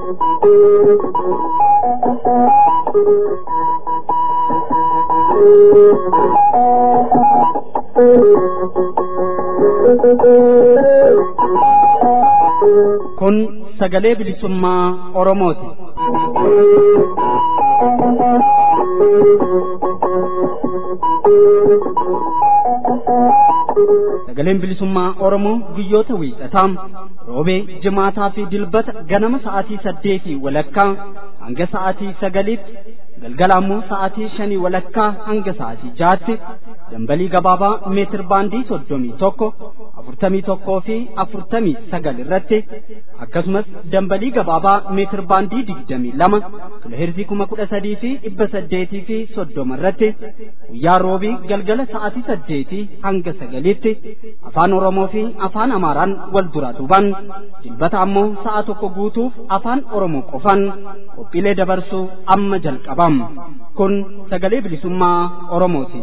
Kun sagalee bilisummaa Oromooti. Sagaleen bilisummaa Oromoo guyyoota wiixataa roobee jimaataa fi dilbata ganama sa'aatii saddeetii walakkaa hanga sa'aatii sagaliitti galgala ammoo sa'aatii shanii walakkaa hanga sa'aatii jaatti dambalii gabaabaa meetir baandii soddomii tokko afurtamii tokkoo fi afurtamii sagal irratti akkasumas dambalii gabaabaa meetir baandii digdamii lama kiloheerzii kuma kudha sadii fi dhibba saddeetii fi soddoma irratti guyyaa roobii galgala sa'aatii saddeetii hanga sagaliitti afaan oromoo fi afaan amaaraan wal duraa duuban dilbata ammoo sa'a tokko guutuuf afaan oromoo qofan qophiilee dabarsuu amma jalqabam kun sagalee bilisummaa oromooti.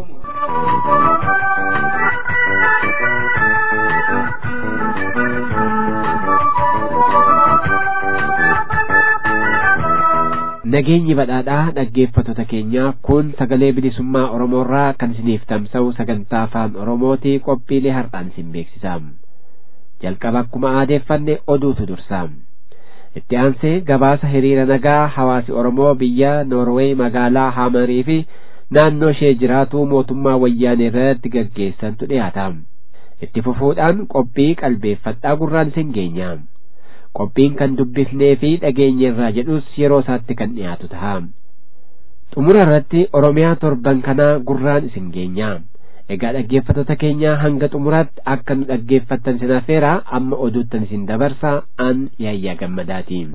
Nageenyi badhaadhaa dhaggeeffattoota keenya kun sagalee bilisummaa Oromoorraa kan isiniif tamsa'u sagantaa afaan Oromooti qophiilee har'aan isin beeksisaam. Jalqaba akkuma aadeeffanne oduutu dursaam. Itti aansee gabaasa hiriira nagaa hawaasi Oromoo biyya Noorweey magaalaa Haamarii fi naannoo ishee jiraatu mootummaa wayyaanee irratti gaggeessantu dhiyaataam. Itti fufuudhaan qophii qalbeeffadhaa gurraan isin geenyaam. qophiin kan dubbifnee fi dhageenye irraa jedhus yeroo isaatti kan dhiyaatu ta'a. Xumura irratti Oromiyaa torban kanaa gurraan isin geenya. Egaa dhaggeeffattoota keenya hanga xumuraatti akka nu dhaggeeffattan isin affeera amma oduuttan isin dabarsa an yaayyaa gammadaatiin.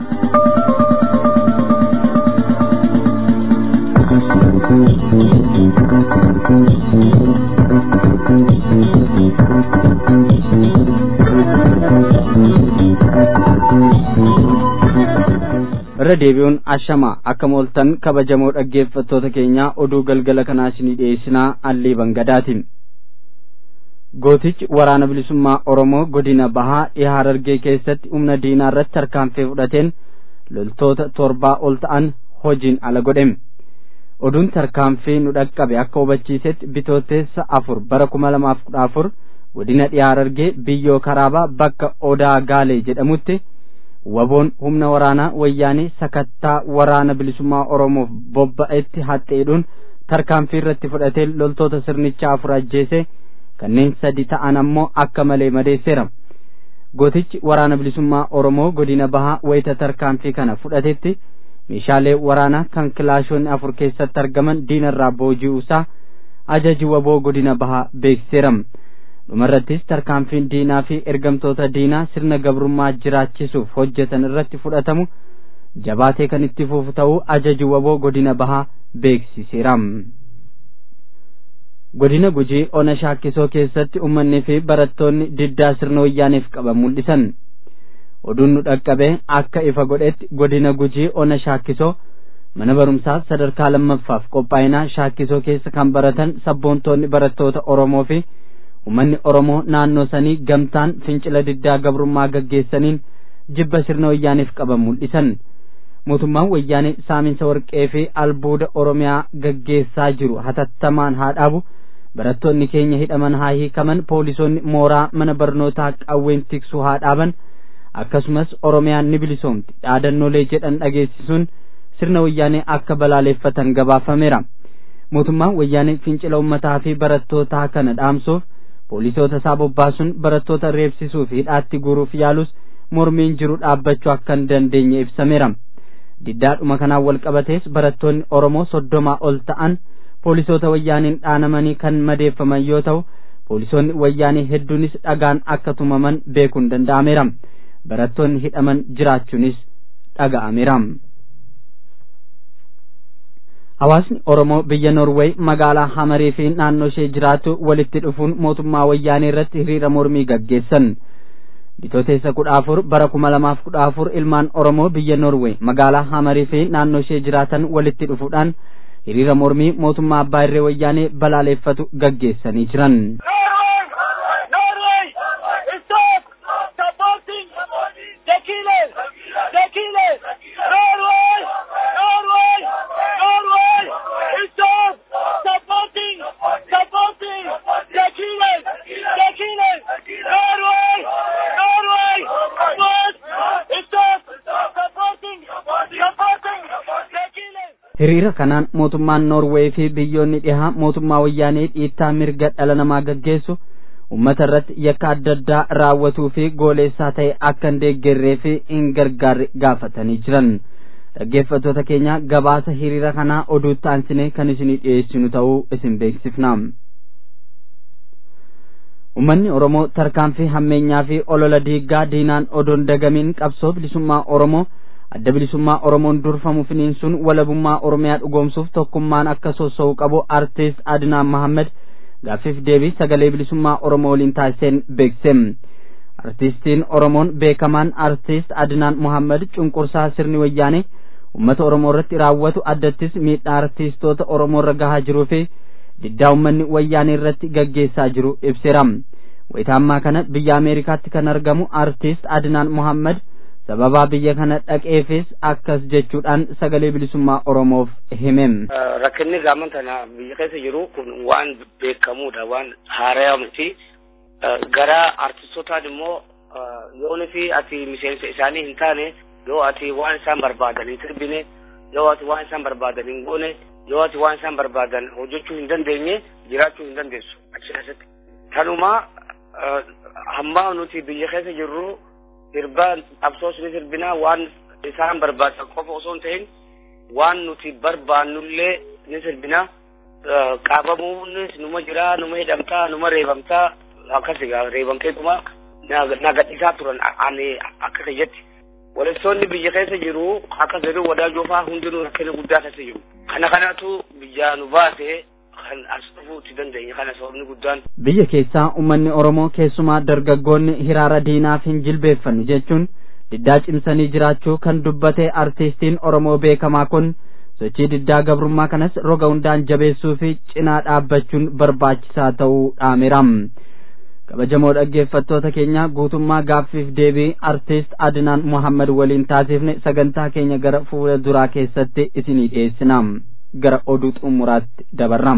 irra deebi'uun ashamaa akka mooltan kabajamoo dhaggeeffattoota keenya oduu galgala kanaa isinii dhiyeessinaa allii bangadaatiin gootichi waraana bilisummaa oromoo godina bahaa dhihaa harargee keessatti humna diinaa irratti tarkaanfii fudhateen loltoota torbaa ol ta'an hojiin ala godhem oduun tarkaanfii nu dhaqqabe akka hubachiisetti bitooteessa afur bara kuma lamaaf kudha afur godina dhihaa harargee biyyoo karaabaa bakka odaa gaalee jedhamutti waboon humna waraanaa wayyaanii sakattaa waraana bilisummaa oromoof bobba'etti haxxeedhuun tarkaanfii irratti fudhatee loltoota sirnichaa afur ajjeese kanneen sadi ta'an ammoo akka malee madeesseera gootichi waraana bilisummaa oromoo godina bahaa wayita tarkaanfii kana fudhatetti meeshaalee waraanaa kan kilaashoonni afur keessatti argaman diinarraa booji'uusaa ajaji waboo godina bahaa beeksiseera dhumarrattis tarkaanfiin diinaa fi ergamtoota diinaa sirna gabrummaa jiraachisuuf hojjetan irratti fudhatamu jabaatee kan itti fufu ta'uu ajaji waboo godina bahaa beeksiseera. godina gujii ona shaakkisoo keessatti uummanni fi barattoonni diddaa sirna wayyaaniif qaban mul'isan oduun nu dhaqqabe akka ifa godhetti godina gujii ona shaakkisoo mana barumsaa sadarkaa lammaffaaf qophaa'inaa shaakkisoo keessa kan baratan sabboontoonni barattoota oromoo fi ummanni oromoo naannoo sanii gamtaan fincila diddaa gabrummaa gaggeessaniin jibba sirna wayyaaniif qaban mul'isan mootummaan wayyaanee saaminsa warqee fi albuuda oromiyaa gaggeessaa jiru hatattamaan haa dhaabu barattoonni keenya hidhaman haa hiikaman poolisoonni mooraa mana barnootaa qawween tiksuu haa dhaaban akkasumas oromiyaan ni bilisoomti dhaadannoolee jedhan dhageessisuun sirna wayyaanee akka balaaleeffatan gabaafameera mootummaan wayyaanee fincila ummataa fi barattootaa kana dhaamsuuf poolisoota isaa bobbaasuun barattoota reebsisuu fi hidhaatti guuruuf yaalus mormiin jiru dhaabbachuu akka hin dandeenye ibsameera diddaadhuma kanaan wal qabatees barattoonni oromoo soddomaa ol ta'an poolisoota wayyaaniin dhaanamanii kan madeeffaman yoo ta'u poolisoonni wayyaanii hedduunis dhagaan akka tumaman beekuun danda'ameera barattoonni hidhaman jiraachuunis dhaga'ameera. hawaasni oromoo biyya norweey magaalaa hamarii fi naannoo ishee jiraatu walitti dhufuun mootummaa wayyaanee irratti hiriira mormii gaggeessan bitooteessa kudha afur bara kuma lamaaf kudha afur ilmaan oromoo biyya norweey magaalaa hamarii fi naannoo ishee jiraatan walitti dhufuudhaan hiriira mormii mootummaa abbaa irree wayyaanee balaaleeffatu gaggeessanii jiran. hiriira kanaan mootummaan noorweey fi biyyoonni dhihaa mootummaa wayyaanee dhiittaa mirga dhala namaa gaggeessu ummata irratti yakka adda addaa raawwatuu fi gooleessaa ta'e akka hin deeggarree fi hin gargaarre gaafatanii jiran dhaggeeffattoota keenya gabaasa hiriira kanaa oduutti aansine kan isinii dhiyeessinu ta'uu isin beeksifna ummanni oromoo tarkaanfii hammeenyaa fi olola diiggaa diinaan odoon dagamiin qabsoo bilisummaa oromoo adda bilisummaa oromoon durfamu finiinsuun walabummaa oromiyaa dhugoomsuuf tokkummaan akka sossa'u qabu artiist adinaan mahammed gaaffiif deebii sagalee bilisummaa oromoo waliin taasiseen beekse artiistiin oromoon beekamaan artiist adinaan muhammad cunqursaa sirni wayyaane ummata oromoo irratti raawwatu addattis miidhaa artiistoota oromoo irra gahaa jiruu fi diddaa ummanni wayyaanee irratti gaggeessaa jiru ibseera wayita ammaa kana biyya ameerikaatti kan argamu artiist adinaan muhammad sababaa biyya kana dhaqeefis akkas jechuudhaan sagalee bilisummaa oromoof himem rakkinni gaaman tana biyya keessa jiru kun waan beekamuudha waan haarayaa miti gara artistootaan immoo yooni fi ati miseensa isaanii hin taane yoo ati waan isaan barbaadan hin sirbine yoo ati waan isaan barbaadan hin goone yoo ati waan isaan barbaadan hojjechuu hin dandeenye jiraachuu hin dandeessu achi keessatti tanuma hamma nuti biyya keessa jirru sirba qabsoos ni sirbinaa waan isaan barbaadan qofa osoo hin ta'in waan nuti barbaannullee ni sirbinaa qaabamuunis numa jira numa hidhamtaa numa reebamtaa akkasigaa reebamteetuma na gadhiisaa turan ani akka kiyyatti walessoonni biyya keessa jiru akka jedhu wadaajoo faa hundinuu rakkina guddaa keessa jiru kana kanatu biyyaa nu baase kan as dhufuutti dandeenya kana sababni guddaan biyya keessaa ummanni oromoo keessumaa dargaggoonni hiraara diinaaf hin jilbeeffannu jechuun diddaa cimsanii jiraachuu kan dubbate artiistiin oromoo beekamaa kun sochii diddaa gabrummaa kanas roga hundaan jabeessuu fi cinaa dhaabbachuun barbaachisaa ta'uu dhaameera kabajamoo dhaggeeffattoota keenya guutummaa gaaffiif deebii artiist adinaan muhammad waliin taasifne sagantaa keenya gara fuula duraa keessatti isinii dhiyeessina gara oduu xumuraatti dabarra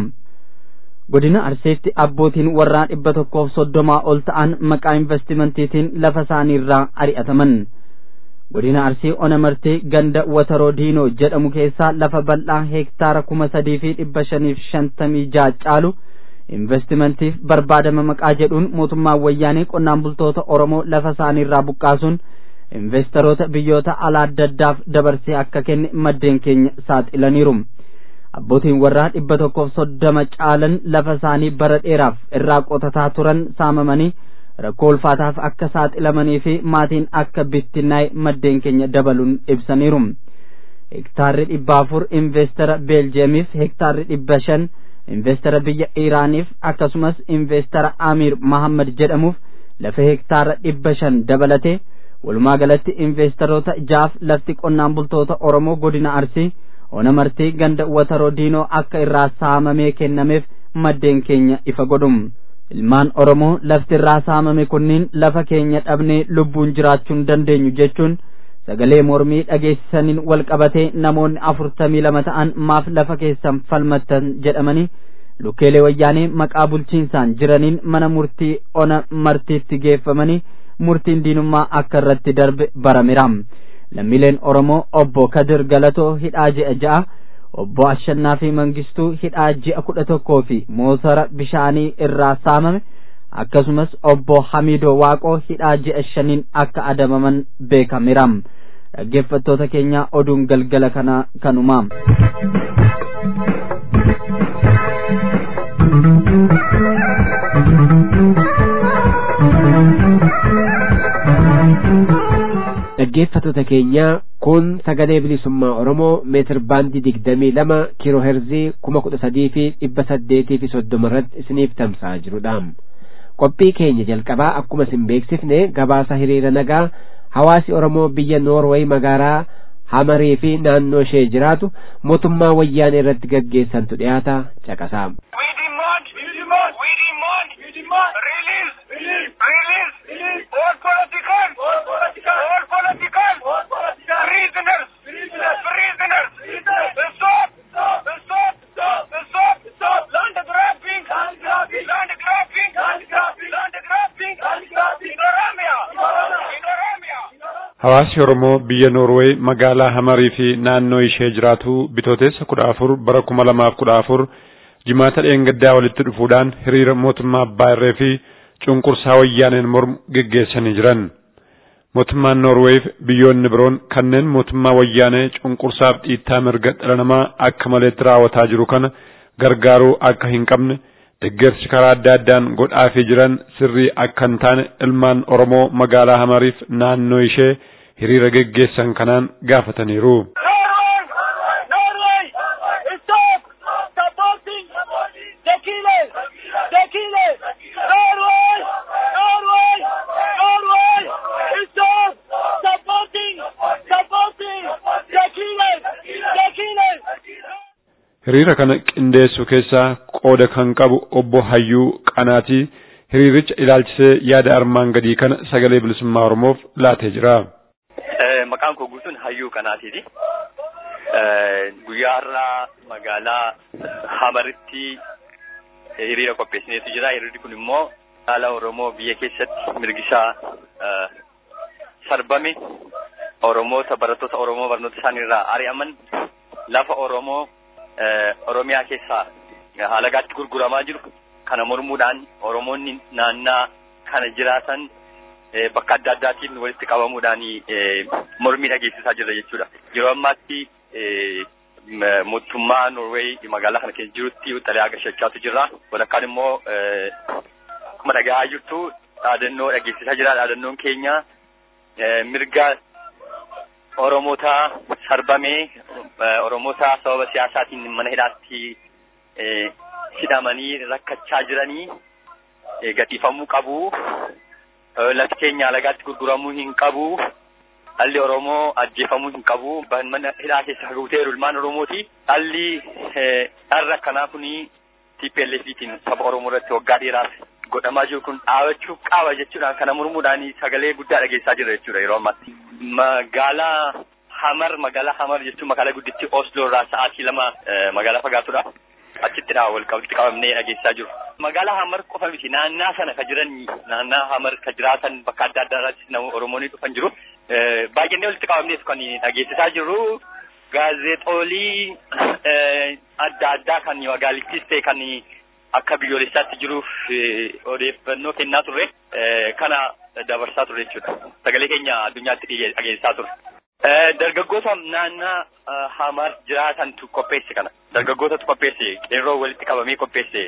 godina arsiitti abbootiin warraa dhibba tokkoof soddomaa ol ta'an maqaa investimentiitiin lafa isaaniirraa ari'ataman godina arsii onamartii ganda wataroo diinoo jedhamu keessaa lafa bal'aa heektaara kuma sadii fi dhibba shaniif shantamii ja'a caalu investimentiif barbaadama maqaa jedhuun mootummaan wayyaanee qonnaan bultoota oromoo lafa isaaniirraa buqqaasuun investoroota biyyoota alaa adda addaaf dabarsee akka kenne maddeen keenya saaxilaniiru abbootiin warraa dhibba tokkoof soddoma caalan lafa isaanii bara dheeraaf irraa qotataa turan saamamanii rakkoo ulfaataaf akka saaxilamanii fi maatiin akka bittinnaa'e maddeen keenya dabaluun ibsaniiru hektaarri dhibba afur investara beeljeemiif hektaarri dhibba shan investara biyya iiraaniif akkasumas investara amiir mahammad jedhamuuf lafa hektaara dhibba shan dabalate walumaa galatti investoroota jaaf lafti qonnaan bultoota oromoo godina arsii ona martii ganda wataroo diinoo akka irraa saamamee kennameef maddeen keenya ifa godhum ilmaan oromoo lafti irraa saamame kunniin lafa keenya dhabnee lubbuun jiraachuun dandeenyu jechuun sagalee mormii dhageessisaniin wal qabatee namoonni afurtamii lama ta'an maaf lafa keessan falmattan jedhamanii lukkeelee wayyaanee maqaa bulchiinsaan jiraniin mana murtii ona martiitti geeffamanii murtiin diinummaa akka irratti darbe barameera lammiileen oromoo obbo kadir galatoo hidhaa ji'a ja'a obbo ashannaa fi mangistuu hidhaa ji'a kudha tokkoo fi motora bishaanii irraa saamame akkasumas obbo hamiidoo waaqoo hidhaa ji'a shaniin akka adabaman beekameera dhaggeeffattoota keenya oduun galgala kana kanuma dhaggeeffattoota keenya kun sagalee bilisummaa oromoo meetir baandii digdamii lama kiiloo heerzii kuma kudha sadii fi dhibba saddeetii fi soddoma irratti isiniif tamsa'aa jirudha qophii keenya jalqabaa akkuma isin beeksifne gabaasa hiriira nagaa hawaasi oromoo biyya noorweey magaalaa hamarii fi naannoo ishee jiraatu mootummaa wayyaanee irratti gaggeessantu dhiyaata caqasaa Hawaasi Oromoo biyya Noorweey magaalaa Hamarii fi naannoo ishee jiraatu bitooteessa kudha afur bara kuma lamaaf kudha afur jimaata dheengaddaa walitti dhufuudhaan hiriira mootummaa abbaa irree fi cunqursaa wayyaaneen mormu geggeessanii jiran. Mootummaan Noorweef biyyoonni biroon kanneen mootummaa wayyaanee cunqursaaf dhiittaa mirga dhala namaa akka maleetti raawwataa jiru kana gargaaruu akka hin qabne deeggarsi karaa adda addaan godhaafii jiran sirrii akka hin taane ilmaan Oromoo magaalaa Hamariif naannoo ishee hiriira geggeessan kanaan gaafataniiru. Hiriira kana qindeessu keessaa qooda kan qabu obbo Hayyuu Qanaatii hiriiricha ilaalchisee yaada armaan gadii kana sagalee bilisummaa Oromoof laatee jira. Maqaan koo guutuun Hayyuu Qanaatiiti. Guyyaa har'aa magaalaa Hamaritti hiriira qopheessineetu jira. Hiriirri kun immoo haala Oromoo biyya keessatti mirgisaa sarbame Oromoota barattoota Oromoo barnoota isaaniirraa ari'aman lafa Oromoo Oromiyaa keessaa haalagaatti gurguramaa jiru kana mormuudhaan Oromoonni naannaa kana jiraatan bakka adda addaatiin walitti qabamuudhaan mormii dhageessisaa jira jechuudha. Yeroo ammaatti mootummaa Norweey magaalaa kana keessa jirutti xalayaa agarsiisaatu jira. Walakkaan immoo akkuma dhagahaa jirtu dhaadannoo dhageessisaa jira. Dhaadannoon keenya mirga Oromoota sarbamee Oromoota sababa siyaasaatiin mana hidhaatti hidhamanii rakkachaa jiranii gadhiifamuu qabu. Lafti keenya alagaatti gurguramuu hin qabu. Dhalli Oromoo ajjeefamuu hin qabu. Mana hidhaa keessa guuteeru ilmaan Oromooti. Dhalli dharra akkanaa kuni TPLFtiin saba Oromoo irratti waggaa dheeraaf godhamaa jiru kun dhaabachuu qaba jechuudhaan kana mormuudhaan sagalee guddaa dhageessaa jira jechuudha yeroo ammaatti. Magaalaa Hamar magaalaa Hamar jechuun magaalaa gudditti Oslo irraa sa'aatii lama magaalaa fagaatudha. Achittidha wal qabatti qabamnee dhageessaa jiru. Magaalaa Hamar qofa miti naannaa sana ka jiran naannaa Hamar ka jiraatan bakka adda addaa irratti nama Oromoonni dhufan jiru. Baay'inni walitti qabamnees kan dhageessisaa jirru gaazexoolii adda addaa kan magaalittis ta'e kan akka biyyoolessaatti jiruuf odeeffannoo kennaa turre kana dabarsaa turre jechuudha. Sagalee keenya addunyaatti dhageessisaa turre. Dargaggoota naannaa Hamar jiraatantu qopheesse kana. Dargaggootatu qopheesse qeerroo walitti qabamee qopheesse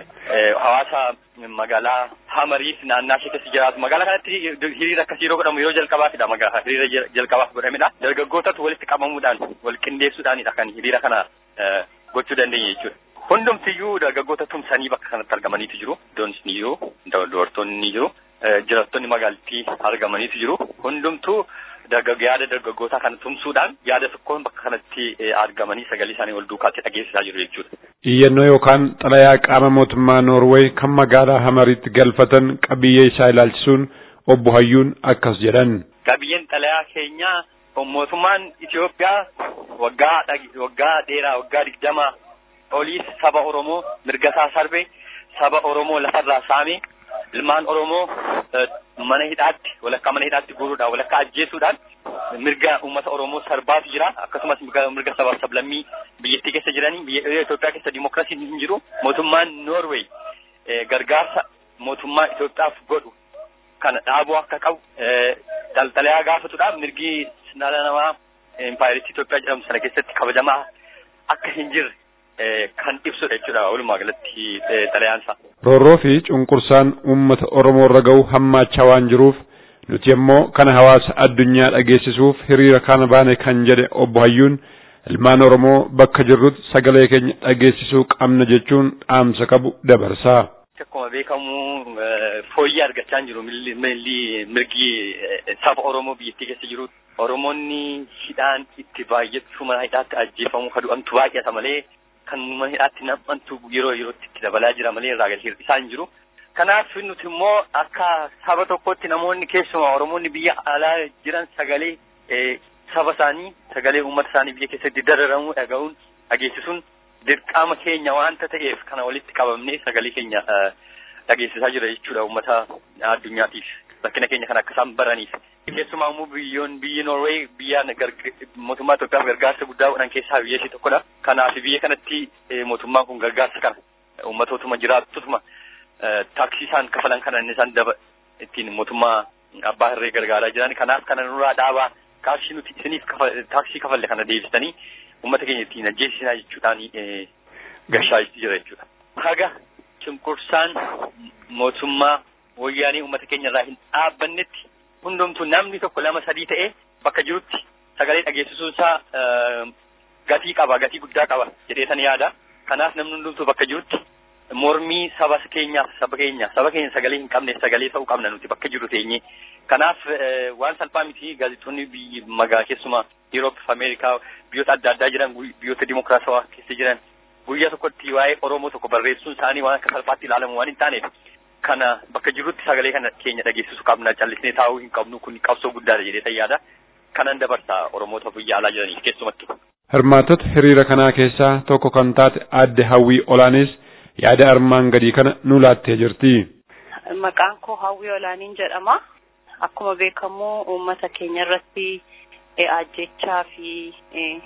hawaasa magaalaa Hamariif naannaa ishee keessa jiraatu. Magaalaa kanatti hiriira akkasii yeroo godhamu yeroo jalqabaafidha. Magaalaa hiriira jalqabaaf godhamedha. Dargaggootatu walitti qabamuudhaan wal qindeessuudhaanidha kan hiriira kana gochuu dandeenye jechuudha. Hundumtiyyuu dargaggoota tumsanii bakka kanatti argamaniitu jiru. Iddoon ni jiru. Dubartoonni ni jiru. Jiraattonni magaalattii argamaniitu jiru. Hundumtuu yaada dargaggootaa kana tumsuudhaan yaada tokkoon bakka kanatti argamanii sagalee isaanii ol duukaatti dhageessisaa jiru jechuudha. Iyyannoo yookaan xalayaa qaama mootummaa Noorweey kan magaalaa Hamaritti galfatan qabiyyee isaa ilaalchisuun obbo Hayyuun akkas jedhan. Qabiyyeen xalayaa keenyaa mootummaan Itoophiyaa waggaa waggaa dheeraa waggaa digdama oliis saba Oromoo mirgasaa sarbe saba Oromoo lafarraa saame ilmaan Oromoo mana hidhaatti walakkaa mana hidhaatti guuruudhaan walakkaa ajjeesuudhaan mirga uummata Oromoo sarbaatu jira akkasumas mirga sabaaf sablammii biyyattii keessa jiranii biyya Itoophiyaa keessa dimookiraasiin hin jiru mootummaan Noorweey gargaarsa mootummaa Itoophiyaaf godhu kana dhaabuu akka qabu xalayaa gaafatudha mirgi dhala namaa impaayiritti Itoophiyaa jedhamu sana keessatti kabajamaa akka hin jirre kan ibsudha jechuudha walumaa galatti xalayaansa. Roorroo fi cunqursaan uummata Oromoo irra gahu hammaachaa waan jiruuf nuti immoo kana hawaasa addunyaa dhageessisuuf hiriira kana baane kan jedhe obbo Hayyuun ilmaan Oromoo bakka jirrutti sagalee keenya dhageessisuu qabna jechuun dhaamsa qabu dabarsaa. Akkuma beekamu fooyyee argachaa jiru mirgi saba Oromoo biyyattii keessa jiru. Oromoonni hidhaan itti baay'achuu mana hidhaatti ajjeefamuu kadu'amtu baay'ata malee kan mana hidhaatti nam'antu yeroo yerootti itti dabalaa jira malee irraa gadi hir'isaa hin jiru. Kanaaf nuti immoo akka saba tokkotti namoonni keessumaa Oromoonni biyya alaa jiran sagalee saba isaanii sagalee uummata isaanii biyya keessatti dararamuu dhaga'uun dhageessisuun dirqama keenya waanta ta'eef kana walitti qabamnee sagalee keenya dhageessisaa jira jechuudha uummata addunyaatiif. rakkina keenya kana akka isaan baraniif. Keessumaa immoo biyyoon biyyi Norway biyya mootummaa Itoophiyaaf gargaarsa guddaa godhan keessaa biyya ishee tokkodha. Kanaaf biyya kanatti mootummaan kun gargaarsa kana uummatootuma jiraattutuma taaksii isaan kafalan kana inni isaan daba ittiin mootummaa abbaa hirree gargaaraa jiran kanaaf kana nurraa dhaabaa taaksii nuti isiniif taaksii kafalle kana deebistanii uummata keenya ittiin ajjeesisinaa jechuudhaan gashaa jira jechuudha. Haga cunqursaan mootummaa wayyaanii uummata keenya irraa hin dhaabbannetti hundumtuu namni tokko lama sadii ta'ee bakka jirutti sagalee dhageessisuun isaa gatii qaba gatii guddaa qaba jedheetan yaada. Kanaaf namni hundumtuu bakka jirutti mormii saba keenyaaf saba keenya saba keenya sagalee hin qabne sagalee ta'uu qabna nuti bakka jiru teenye. Kanaaf waan salphaa miti gaazexoonni biyyi magaa keessumaa Euroop, Ameerikaa biyyoota adda addaa jiran biyyoota dimokiraatawaa keessa jiran guyyaa tokkotti waa'ee Oromoo tokko barreessuun isaanii waan akka salphaatti ilaalamu waan hin taaneef kana bakka jirutti sagalee kana keenya dhageessisuu qabna callisnee taa'uu hin qabnu kun qabsoo guddaadha jedhee yaada kanan dabarsa Oromoota biyya alaa jiraniif keessumattu. Hirmaattota hiriira kanaa keessaa tokko kan taate aadde Hawwii Olaanis yaada armaan gadii kana nu laattee jirti. Maqaan koo Hawwii Olaaniin jedhama. Akkuma beekamu uummata keenya irratti ajjechaa fi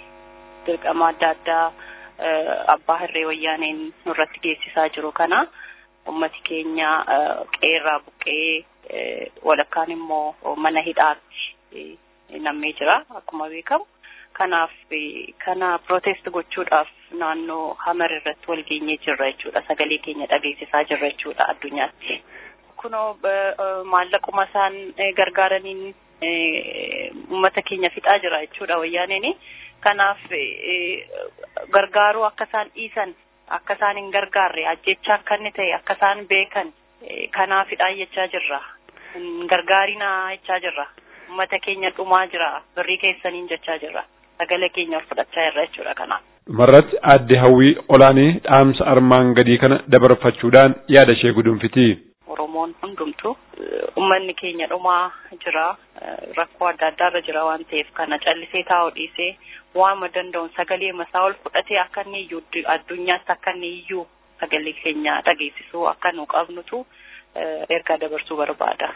dirqama adda addaa abbaa hirree wayyaaneen nurratti geessisaa jiru kana ummati keenya qeerraa buqqee walakkaan immoo mana hidhaatti nammee jira akkuma beekamu. Kanaaf kana protest gochuudhaaf naannoo hamar irratti wal geenyee jirra jechuudha. Sagalee keenya dhageessisaa jirra jechuudha addunyaatti. Kunoo maallaquma isaan gargaaraniin uummata keenya fixaa jira jechuudha wayyaaneen. Kanaaf gargaaruu akka isaan dhiisan akka isaan hin gargaarre ajjechaa akka inni ta'e akka isaan beekan kanaafidha jechaa jirra. Hin gargaarinaa jechaa jirra. Uummata keenya dhumaa jira birrii keessaniin jechaa jirra. Sagalee keenya ol fudhachaa jirra jechuudha kanaaf. Dhumarratti aadde hawwii olaanii dhaamsa armaan gadii kana dabarfachuudhaan yaada ishee gudunfiti. Oromoon hundumtu uummanni keenya dhumaa jira rakkoo adda addaarra jira waan ta'eef kana callisee taa'uu dhiisee waama danda'uun sagalee masaa ol fudhatee akka inni iyyuu addunyaatti akka inni iyyuu sagalee keenya dhageessisuu akka nu qabnutu ergaa dabarsuu barbaada.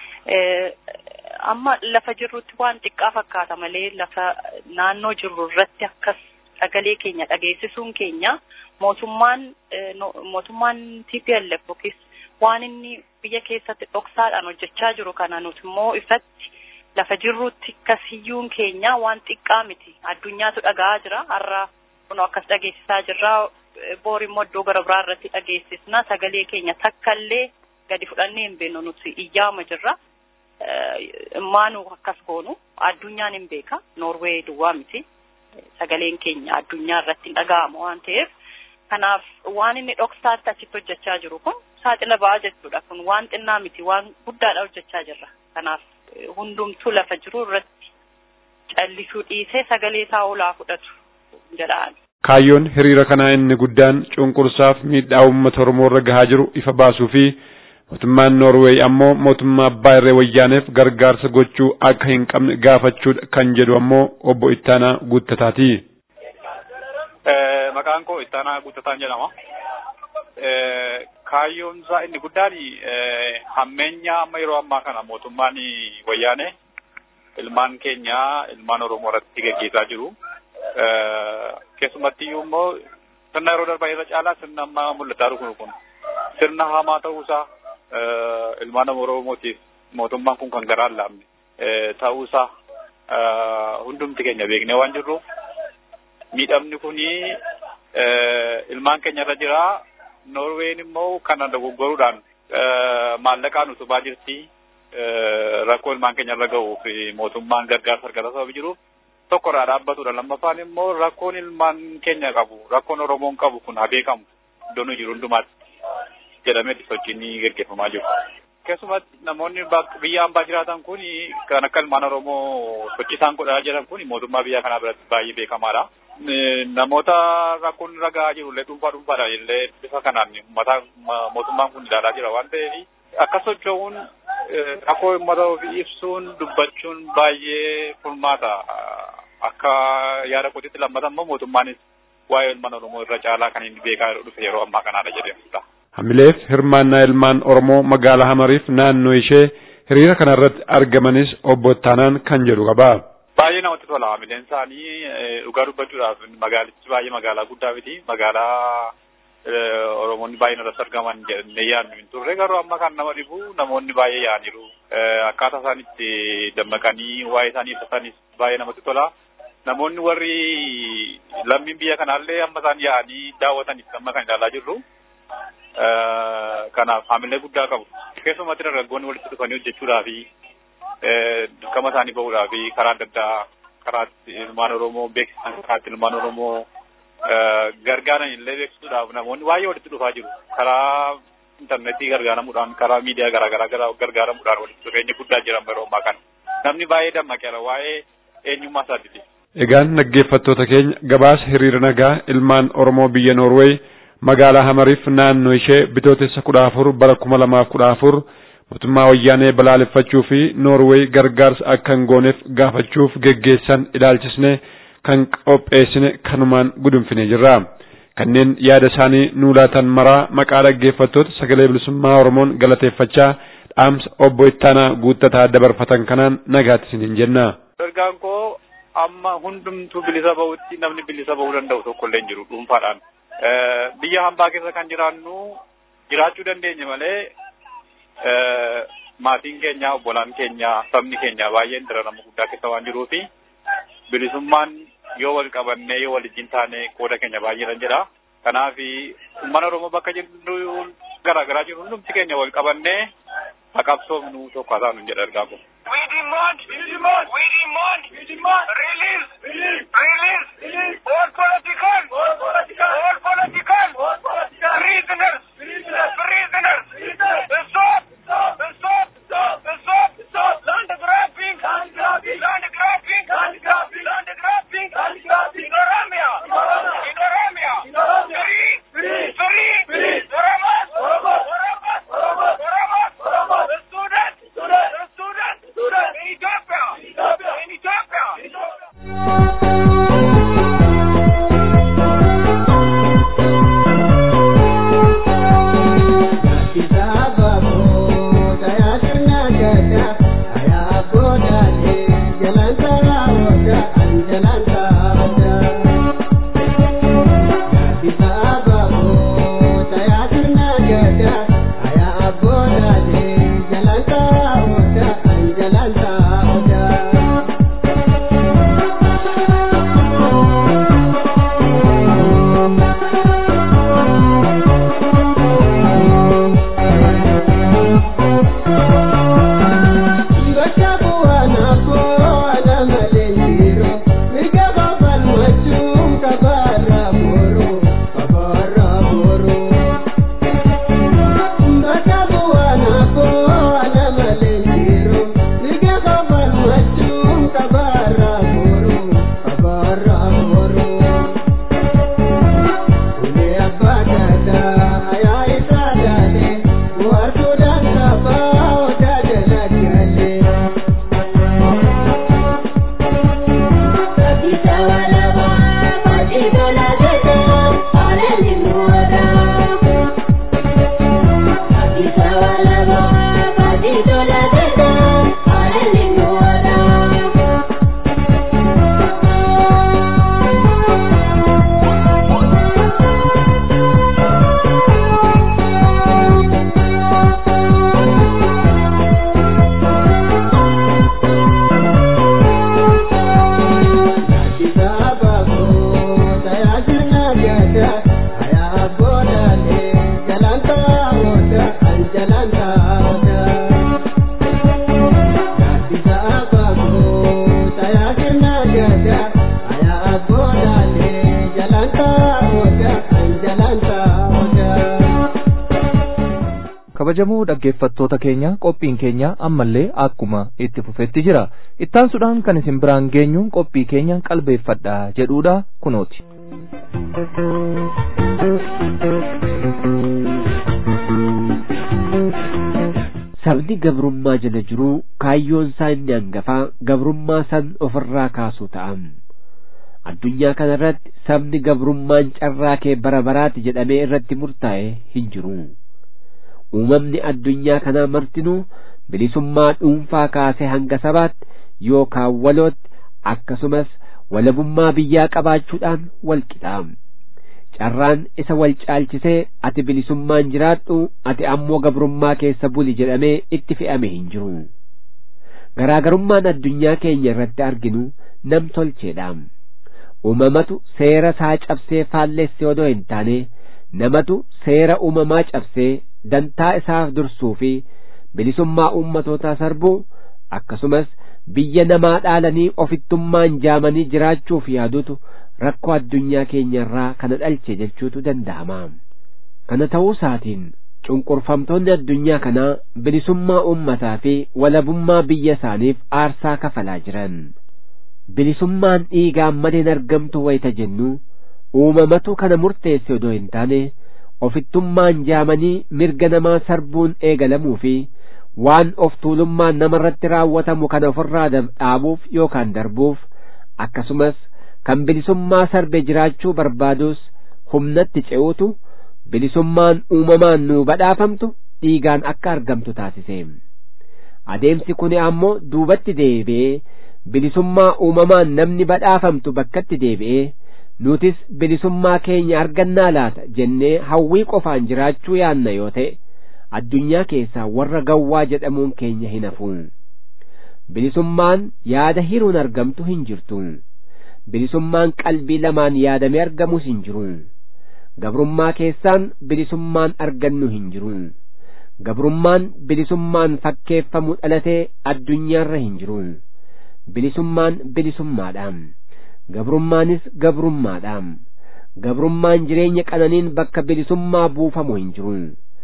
Amma lafa jirrutti waan xiqqaa fakkaata malee lafa naannoo jirru irratti akkas sagalee keenya dhageessisuun keenya mootummaan mootummaan TPLF yookiis waan inni biyya keessatti dhoksaadhaan hojjechaa jiru kana nuti immoo ifatti lafa jirrutti kasiyyuun keenya waan xiqqaa miti addunyaatu dhaga'aa jira har'a kunoo akkas dhageessisaa jirra boor immoo iddoo gara biraa irratti dhageessisna sagalee keenya takkallee gadi fudhannee hin beeknu nuti iyyaama jirra maanu akkas goonu addunyaan hin beeka noorwee duwwaa miti sagaleen keenya addunyaa irratti hin dhaga'amu waan ta'eef kanaaf waan inni dhoksaatti achitti hojjechaa jiru kun saaxila ba'aa jechuudha kun waan xinnaa miti waan guddaadha hojjechaa jirra kanaaf hundumtuu lafa jiru irratti callisuu dhiisee sagalee isaa olaa fudhatu jedhaan. Kaayyoon hiriira kanaa inni guddaan cunqursaaf miidhaa uummata Oromoo irra gahaa jiru ifa baasuu fi mootummaan Noorweey ammoo mootummaa abbaa irree wayyaaneef gargaarsa gochuu akka hin qabne gaafachuudha kan jedhu ammoo obbo Ittaanaa Guuttataati. Maqaan koo Ittaanaa Guuttataan jedhama. kaayyoon isaa inni guddaan hammeenya amma yeroo ammaa kana mootummaan wayyaane ilmaan keenya ilmaan Oromoo irratti gaggeessaa jiru. Keessumatti iyyuu immoo sirna yeroo darbaa irra caalaa sirna amma mul'ataa jiru kun sirna hamaa ta'uusaa ilmaan Oromootiif mootummaan kun kan garaa hin laafne ta'uusaa hundumti keenya beeknee waan jirruuf miidhamni kuni ilmaan keenya irra jira. Noorween immoo kana dogoggoruudhaan maallaqaan utubaa jirti. Rakkoo ilmaan keenya irra ga'uuf mootummaan gargaarsa argata sababa jiruuf tokko irraa dhaabbatudha. Lammaffaan immoo rakkoon ilmaan keenya qabu rakkoon Oromoon qabu kun haa beekamu iddoo nu jiru hundumaatti jedhamee sochiin gaggeeffamaa jiru. Keessumatti namoonni biyya hambaa jiraatan kun kan akka ilmaan Oromoo sochii isaan godhaa jiran kun mootummaa biyya kanaa biratti baay'ee beekamaadha. namoota rakkoon irra gahaa jiru illee dhuunfaa dhuunfaadhaan illee bifa kanaan uummata mootummaan kun ilaalaa jira waan ta'eef akka socho'uun rakkoo uummata ofii ibsuun dubbachuun baay'ee furmaata akka yaada kootiitti lammata immoo mootummaanis waa'ee ilmaan Oromoo irra caalaa kan inni beekaa dhufe yeroo ammaa kanaadha jedhamudha. Hamileef hirmaannaa ilmaan Oromoo magaalaa Hamariif naannoo ishee hiriira kanarratti argamanis obbo Ittaanaan kan jedhu qaba. Baay'ee namatti tola. Hamileen isaanii dhugaa dubbachuudhaaf magaalichi baay'ee magaalaa guddaa miti. Magaalaa Oromoonni baay'een irratti argaman jennee yaadnu hin turre garuu amma kan nama dhibu namoonni baay'ee yaa'aniiru. Akkaataa isaan itti dammaqanii waa'ee isaanii ibsatanis baay'ee namatti tola. Namoonni warri lammiin biyya kanaallee amma isaan yaa'anii daawwataniif amma kan ilaalaa jirru. Kanaaf hamilee guddaa qabu. Keessumatti dargaggoonni walitti dhufanii hojjechuudhaa fi dirqama isaanii bahuudhaa fi karaa adda addaa karaa ilmaan Oromoo beeksisan karaa ilmaan Oromoo gargaaran illee beeksisuudhaaf namoonni baay'ee walitti dhufaa jiru. Karaa intarneetii gargaaramuudhaan karaa miidiyaa garaagaraa gargaaramuudhaan walitti dhufeenya guddaa jiran yeroo ammaa kana. Namni baay'ee dammaqeera waa'ee eenyummaa isaatiiti. Egaan dhaggeeffattoota keenya gabaasa hiriira nagaa ilmaan Oromoo biyya Noorweey magaalaa Hamariif naannoo ishee bitootessa kudha afur bara kuma lamaaf kudha afur mootummaa wayyaanee balaaleffachuu fi Noorweey gargaarsa akka hin gooneef gaafachuuf geggeessan ilaalchisne kan qopheessine kanumaan gudunfine jirra. Kanneen yaada isaanii nuu laatan maraa maqaa dhaggeeffattoota sagalee bilisummaa Oromoon galateeffachaa dhaamsa obbo Ittaanaa guuttataa dabarfatan kanaan nagaatti isiniin jenna. Ergaan koo amma hundumtuu bilisa bahutti namni bilisa bahuu danda'u tokko illee hin jiru dhuunfaadhaan. Biyya hambaa keessa kan jiraannu jiraachuu dandeenya malee maatiin keenya obbolaan keenya sabni keenya baay'een dararama guddaa keessa waan jiruufi bilisummaan yoo wal qabannee yoo wal wajjin taane qooda keenya baay'eedha jedha. Kanaaf uummanni Oromoo bakka jirru garaagaraa jiru hundumti keenya wal qabannee haqabsoofnu tokko haa taanu jedha ergaa kun. We demand, we demand, we demand, we demand release, release, release, all political, all political, all political, all political prisoners, prisoners, prisoners, prisoners. Stop, stop, stop, stop, stop, stop, land grabbing, land grabbing, land grabbing, land grabbing, land grabbing, land grabbing, in Oromia, in Oromia, in Oromia, free, free, free, Oromas, Oromas, Oromas, Oromas, Oromas, Oromas, students, students, students, students, in Ethiopia, in Ethiopia, in Ethiopia. kabajamoo dhaggeeffattoota keenya qophiin keenya ammallee akkuma itti fufetti jira ittaansuudhaan kan isin biraan geenyu qophii keenya qalbeeffadha jedhuudha kunooti. sabni gabrummaa jala jiruu kaayyoon isaa inni hangafaa gabrummaa san ofirraa kaasuu ta'am addunyaa kana irratti sabni gabrummaan carraa kee bara baraati jedhamee irratti murtaa'e hin jiru uumamni addunyaa kanaa martinuu bilisummaa dhuunfaa kaasee hanga sabaatti yookaan walootti akkasumas walabummaa biyyaa qabaachuudhaan wal qixaa carraan isa wal caalchisee ati bilisummaan jiraadhu ati ammoo gabrummaa keessa buli jedhamee itti fe'ame hin jiru garaagarummaan addunyaa keenya irratti arginu nam tolcheedha uumamatu seera isaa cabsee faallesse odoo hin taane namatu seera uumamaa cabsee dantaa isaaf dursuu fi bilisummaa uummatootaa sarbuu akkasumas biyya namaa dhaalanii ofittummaan jaamanii jiraachuuf yaadutu rakkoo addunyaa keenya irraa kana dhalche jechuutu danda'ama kana ta'uu isaatiin cunqurfamtoonni addunyaa kanaa bilisummaa uummataa fi walabummaa biyya isaaniif aarsaa kafalaa jiran bilisummaan dhiigaan maleen argamtu wayita jennu uumamatu kana murteesse odoo hin taane ofittummaan jaamanii mirga namaa sarbuun eegalamuu fi waan of tuulummaan namarratti raawwatamu kana ofirraa dhaabuuf yookaan darbuuf akkasumas kan bilisummaa sarbe jiraachuu barbaadus humnatti ce'uutu bilisummaan uumamaan nuu badhaafamtu dhiigaan akka argamtu taasise adeemsi kun ammoo duubatti deebi'ee bilisummaa uumamaan namni badhaafamtu bakkatti deebi'ee nutis bilisummaa keenya argannaa laata jennee hawwii qofaan jiraachuu yaanna yoo ta'e addunyaa keessaa warra gawwaa jedhamuun keenya hin hafu bilisummaan yaada hiruun argamtu hin jirtu bilisummaan qalbii lamaan yaadamee argamus hin jiru gabrummaa keessaan bilisummaan argannu hin jiru gabrummaan bilisummaan fakkeeffamu dhalatee addunyaarra hin jiru bilisummaan bilisummaadha gabrummaanis gabrummaadha gabrummaan jireenya qananiin bakka bilisummaa buufamu hin jiru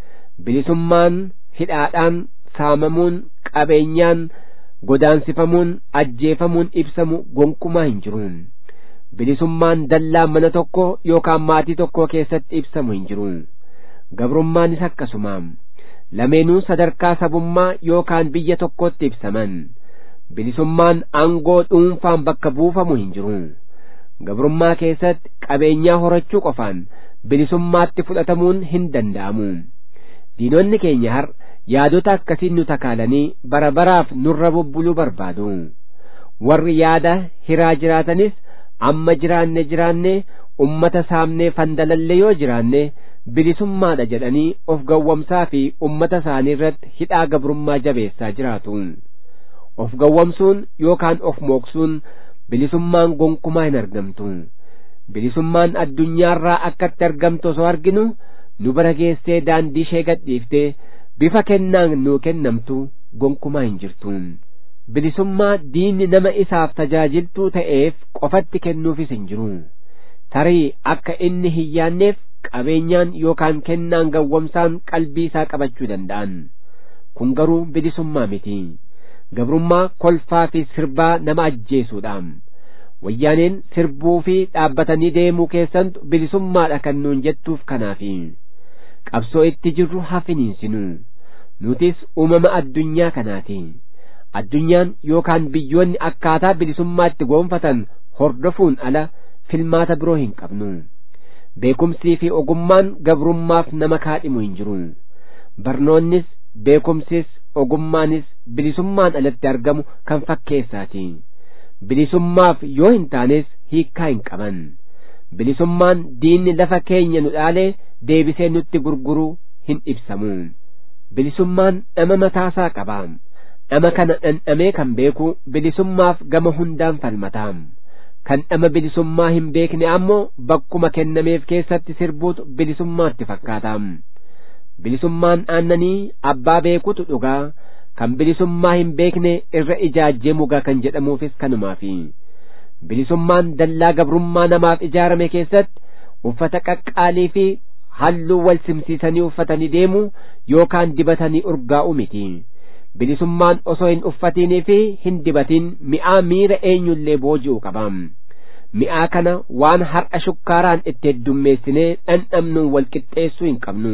bilisummaan hidhaadhaan saamamuun qabeenyaan godaansifamuun ajjeefamuun ibsamu gonkumaa hin jiru bilisummaan dallaa mana tokko yookaan maatii tokko keessatti ibsamu hin jiru gabrummaanis akkasuma lameenuu sadarkaa sabummaa yookaan biyya tokkotti ibsaman bilisummaan aangoo dhuunfaan bakka buufamu hin jiru gabrummaa keessatti qabeenyaa horachuu qofaan bilisummaatti fudhatamuun hin danda'amu diinonni keenya har yaadota akkasiin nu takaalanii bara baraaf nurra bubbuluu barbaadu warri yaada hiraa jiraatanis amma jiraanne jiraanne ummata saamnee fandalalle yoo jiraanne bilisummaadha jedhanii of gawwamsaa fi ummata isaanii irratti hidhaa gabrummaa jabeessaa jiraatu of gawwamsuun yookaan of mooksuun bilisummaan gonkumaa hin argamtu bilisummaan addunyaarraa akkatti argamtu osoo arginu nu bara geessee daandii ishee gadhiiftee bifa kennaan nuu kennamtu gonkumaa hin jirtu bilisummaa diinni nama isaaf tajaajiltuu ta'eef qofatti kennuufis hin jiru tarii akka inni hin yaanneef qabeenyaan yookaan kennaan gawwamsaan qalbii isaa qabachuu danda'an kun garuu bilisummaa miti gabrummaa kolfaa fi sirbaa nama ajjeesuudha wayyaaneen sirbuu fi dhaabbatanii deemuu keessantu bilisummaadha kan nuun jettuuf kanaafi qabsoo itti jirru hafiniinsinu nutis uumama addunyaa kanaati addunyaan yookaan biyyoonni akkaataa bilisummaatti goonfatan hordofuun ala filmaata biroo hin qabnu beekumsii fi ogummaan gabrummaaf nama kaadhimu hin jiru barnoonnis beekumsis ogummaanis bilisummaan alatti argamu kan fakkeessaati bilisummaaf yoo hin taanes hiikkaa hin qaban bilisummaan diinni lafa keenya nu dhaalee deebisee nutti gurguruu hin ibsamu bilisummaan dhama mataasaa qaba dhama kana dhandhamee kan beeku bilisummaaf gama hundaan falmata kan dhama bilisummaa hin beekne ammoo bakkuma kennameef keessatti sirbuutu bilisummaatti fakkaata bilisummaan aannanii abbaa beekutu dhugaa kan bilisummaa hin beekne irra ijaajjee mugaa kan jedhamuufis kanumaafi bilisummaan dallaa gabrummaa namaaf ijaarame keessatti uffata qaqqaalii fi halluu wal simsiisanii uffatanii deemu yookaan dibatanii urgaa'u miti bilisummaan osoo hin uffatinii fi hin dibatin mi'aa miira eenyullee booji'u qaba mi'aa kana waan har'a shukkaaraan itti heddummeessinee dhandhamnuun wal qixxeessuu hin qabnu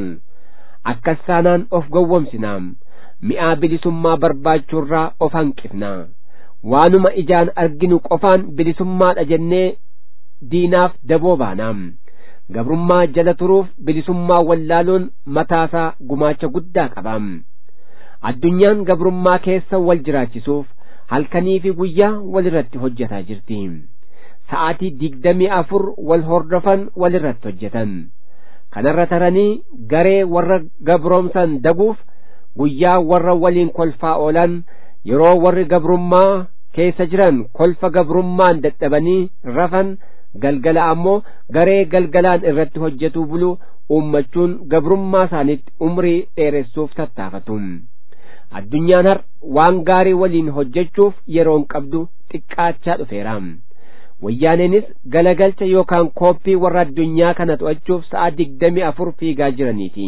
akkas taanaan of gowwomsina mi'aa bilisummaa barbaachuurraa of hanqifna waanuma ijaan arginu qofaan bilisummaadha jennee diinaaf daboo baana gabrummaa jala turuuf bilisummaa wallaaluun mataasaa gumaacha guddaa qaba addunyaan gabrummaa keessa wal jiraachisuuf halkanii fi guyyaa walirratti hojjetaa jirti sa'aatii digdamii afur wal hordofan walirratti hojjetan kanarra taranii garee warra gabroomsan daguuf guyyaa warra waliin kolfaa oolan yeroo warri gabrummaa keessa jiran kolfa gabrummaan dadhabanii rafan galgala ammoo garee galgalaan irratti hojjetuu bulu uummachuun gabrummaa isaaniitti umrii dheeressuuf tattaafatu addunyaan har waan gaarii waliin hojjechuuf yeroon qabdu xiqqaachaa dhufeera wayyaaneenis galagalcha yookaan kooppii warra addunyaa kana to'achuuf sa'a digdamii afur fiigaa jiraniiti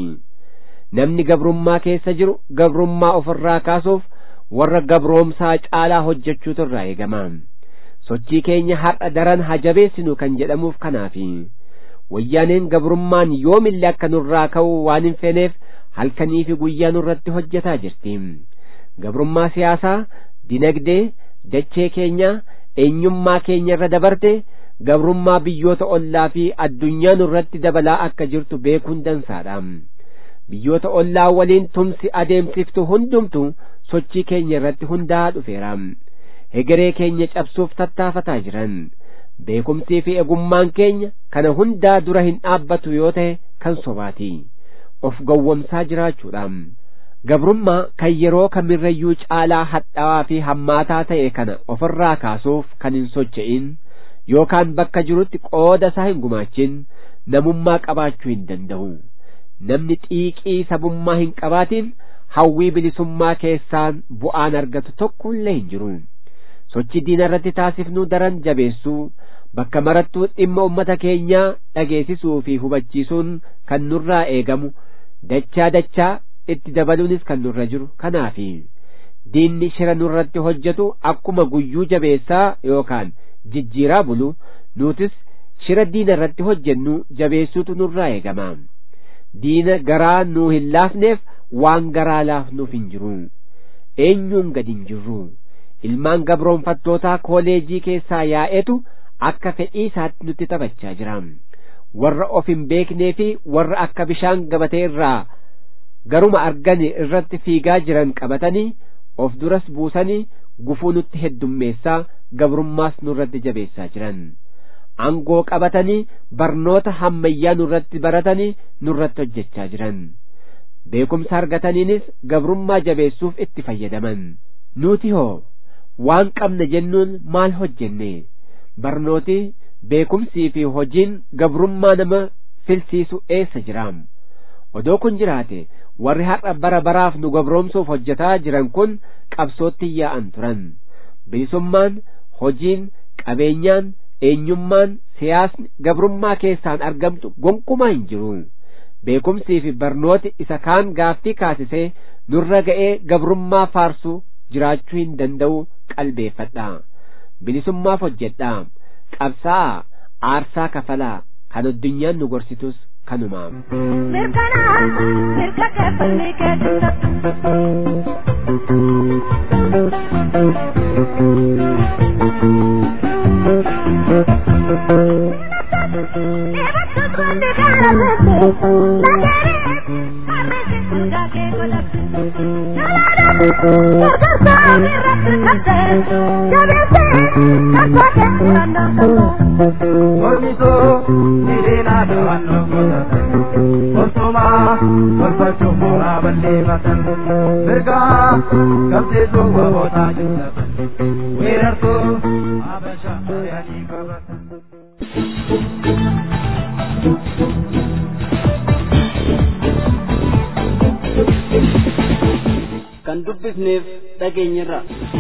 namni gabrummaa keessa jiru gabrummaa ofirraa kaasuuf warra gabroomsaa caalaa hojjechuutu irraa eegama sochii keenya har'a daran hajabeessinu kan jedhamuuf kanaafi wayyaaneen gabrummaan yoomillee akka nurraa ka'u waan hin feeneef halkanii fi guyyaa nurratti hojjetaa jirti gabrummaa siyaasaa dinagdee dachee keenya eenyummaa keenya irra dabarte gabrummaa biyyoota ollaa fi addunyaa nurratti dabalaa akka jirtu beekuun dansaadha biyyoota ollaa waliin tumsi adeemsiftu hundumtu sochii keenya irratti hundaa'aa dhufeera hegeree keenya cabsuuf tattaafataa jiran beekumsii fi egummaan keenya kana hundaa dura hin dhaabbatu yoo ta'e kan sobaati of gowwomsaa jiraachuudha gabrummaa kan yeroo kamirrayyuu caalaa hadhaawaa fi hammaataa ta'e kana ofirraa kaasuuf kan hin socho'in yookaan bakka jirutti qooda isaa hin gumaachin namummaa qabaachuu hin danda'u namni xiiqii sabummaa hin qabaatin hawwii bilisummaa keessaan bu'aan argatu tokkollee hin jiru sochii diina irratti taasifnu daran jabeessuu bakka marattuu dhimma ummata keenyaa dhageessisuu fi hubachiisuun kan nurraa eegamu dachaa dachaa itti dabaluunis kan nurra jiru kanaafi diinni shira nurratti hojjetu akkuma guyyuu jabeessaa yookaan jijjiiraa bulu nuutis shira diina irratti hojjennu jabeessuutu nurraa eegama diina garaa nuu hin laafneef waan garaa laafnuuf hin jiru eenyuun gad hin jirru ilmaan gabroonfattootaa kooleejii keessaa yaa'etu akka fedhii isaatti nutti taphachaa jira warra of hin beeknee fi warra akka bishaan gabatee irraa garuma argani irratti fiigaa jiran qabatanii of duras buusanii gufuu nutti heddummeessaa gabrummaas nurratti jabeessaa jiran angoo qabatanii barnoota hammayyaa nurratti baratanii nurratti hojjechaa jiran beekumsa argataniinis gabrummaa jabeessuuf itti fayyadaman nuti hoo waan qabna jennuun maal hojjenne barnooti beekumsii fi hojiin gabrummaa nama filsiisu eessa jiraam odoo kun jiraate warri har'a bara baraaf nu gabroomsuuf hojjetaa jiran kun qabsootti yaa'an turan bilisummaan hojiin qabeenyaan eenyummaan siyaasni gabrummaa keessaan argamtu gonkumaa hin jiru beekumsii fi barnooti isa kaan gaaffii kaasisee nurra ga'ee gabrummaa faarsuu jiraachuu hin danda'u qalbeeffadha bilisummaaf hojjedha qabsaa'aa aarsaa kafalaa kan addunyaan nu gorsitus kanumaaf. Mirkanaa mirga keeffannee Mormisoo hiriiraa do'annoo godhatan Osumaa tolfachuun mooraa balleeffatan Mirgaa qabsiisuu goota jillatan Weerartuu Habashaa yaanii qabatan. kan dubbifneef dhageenyirra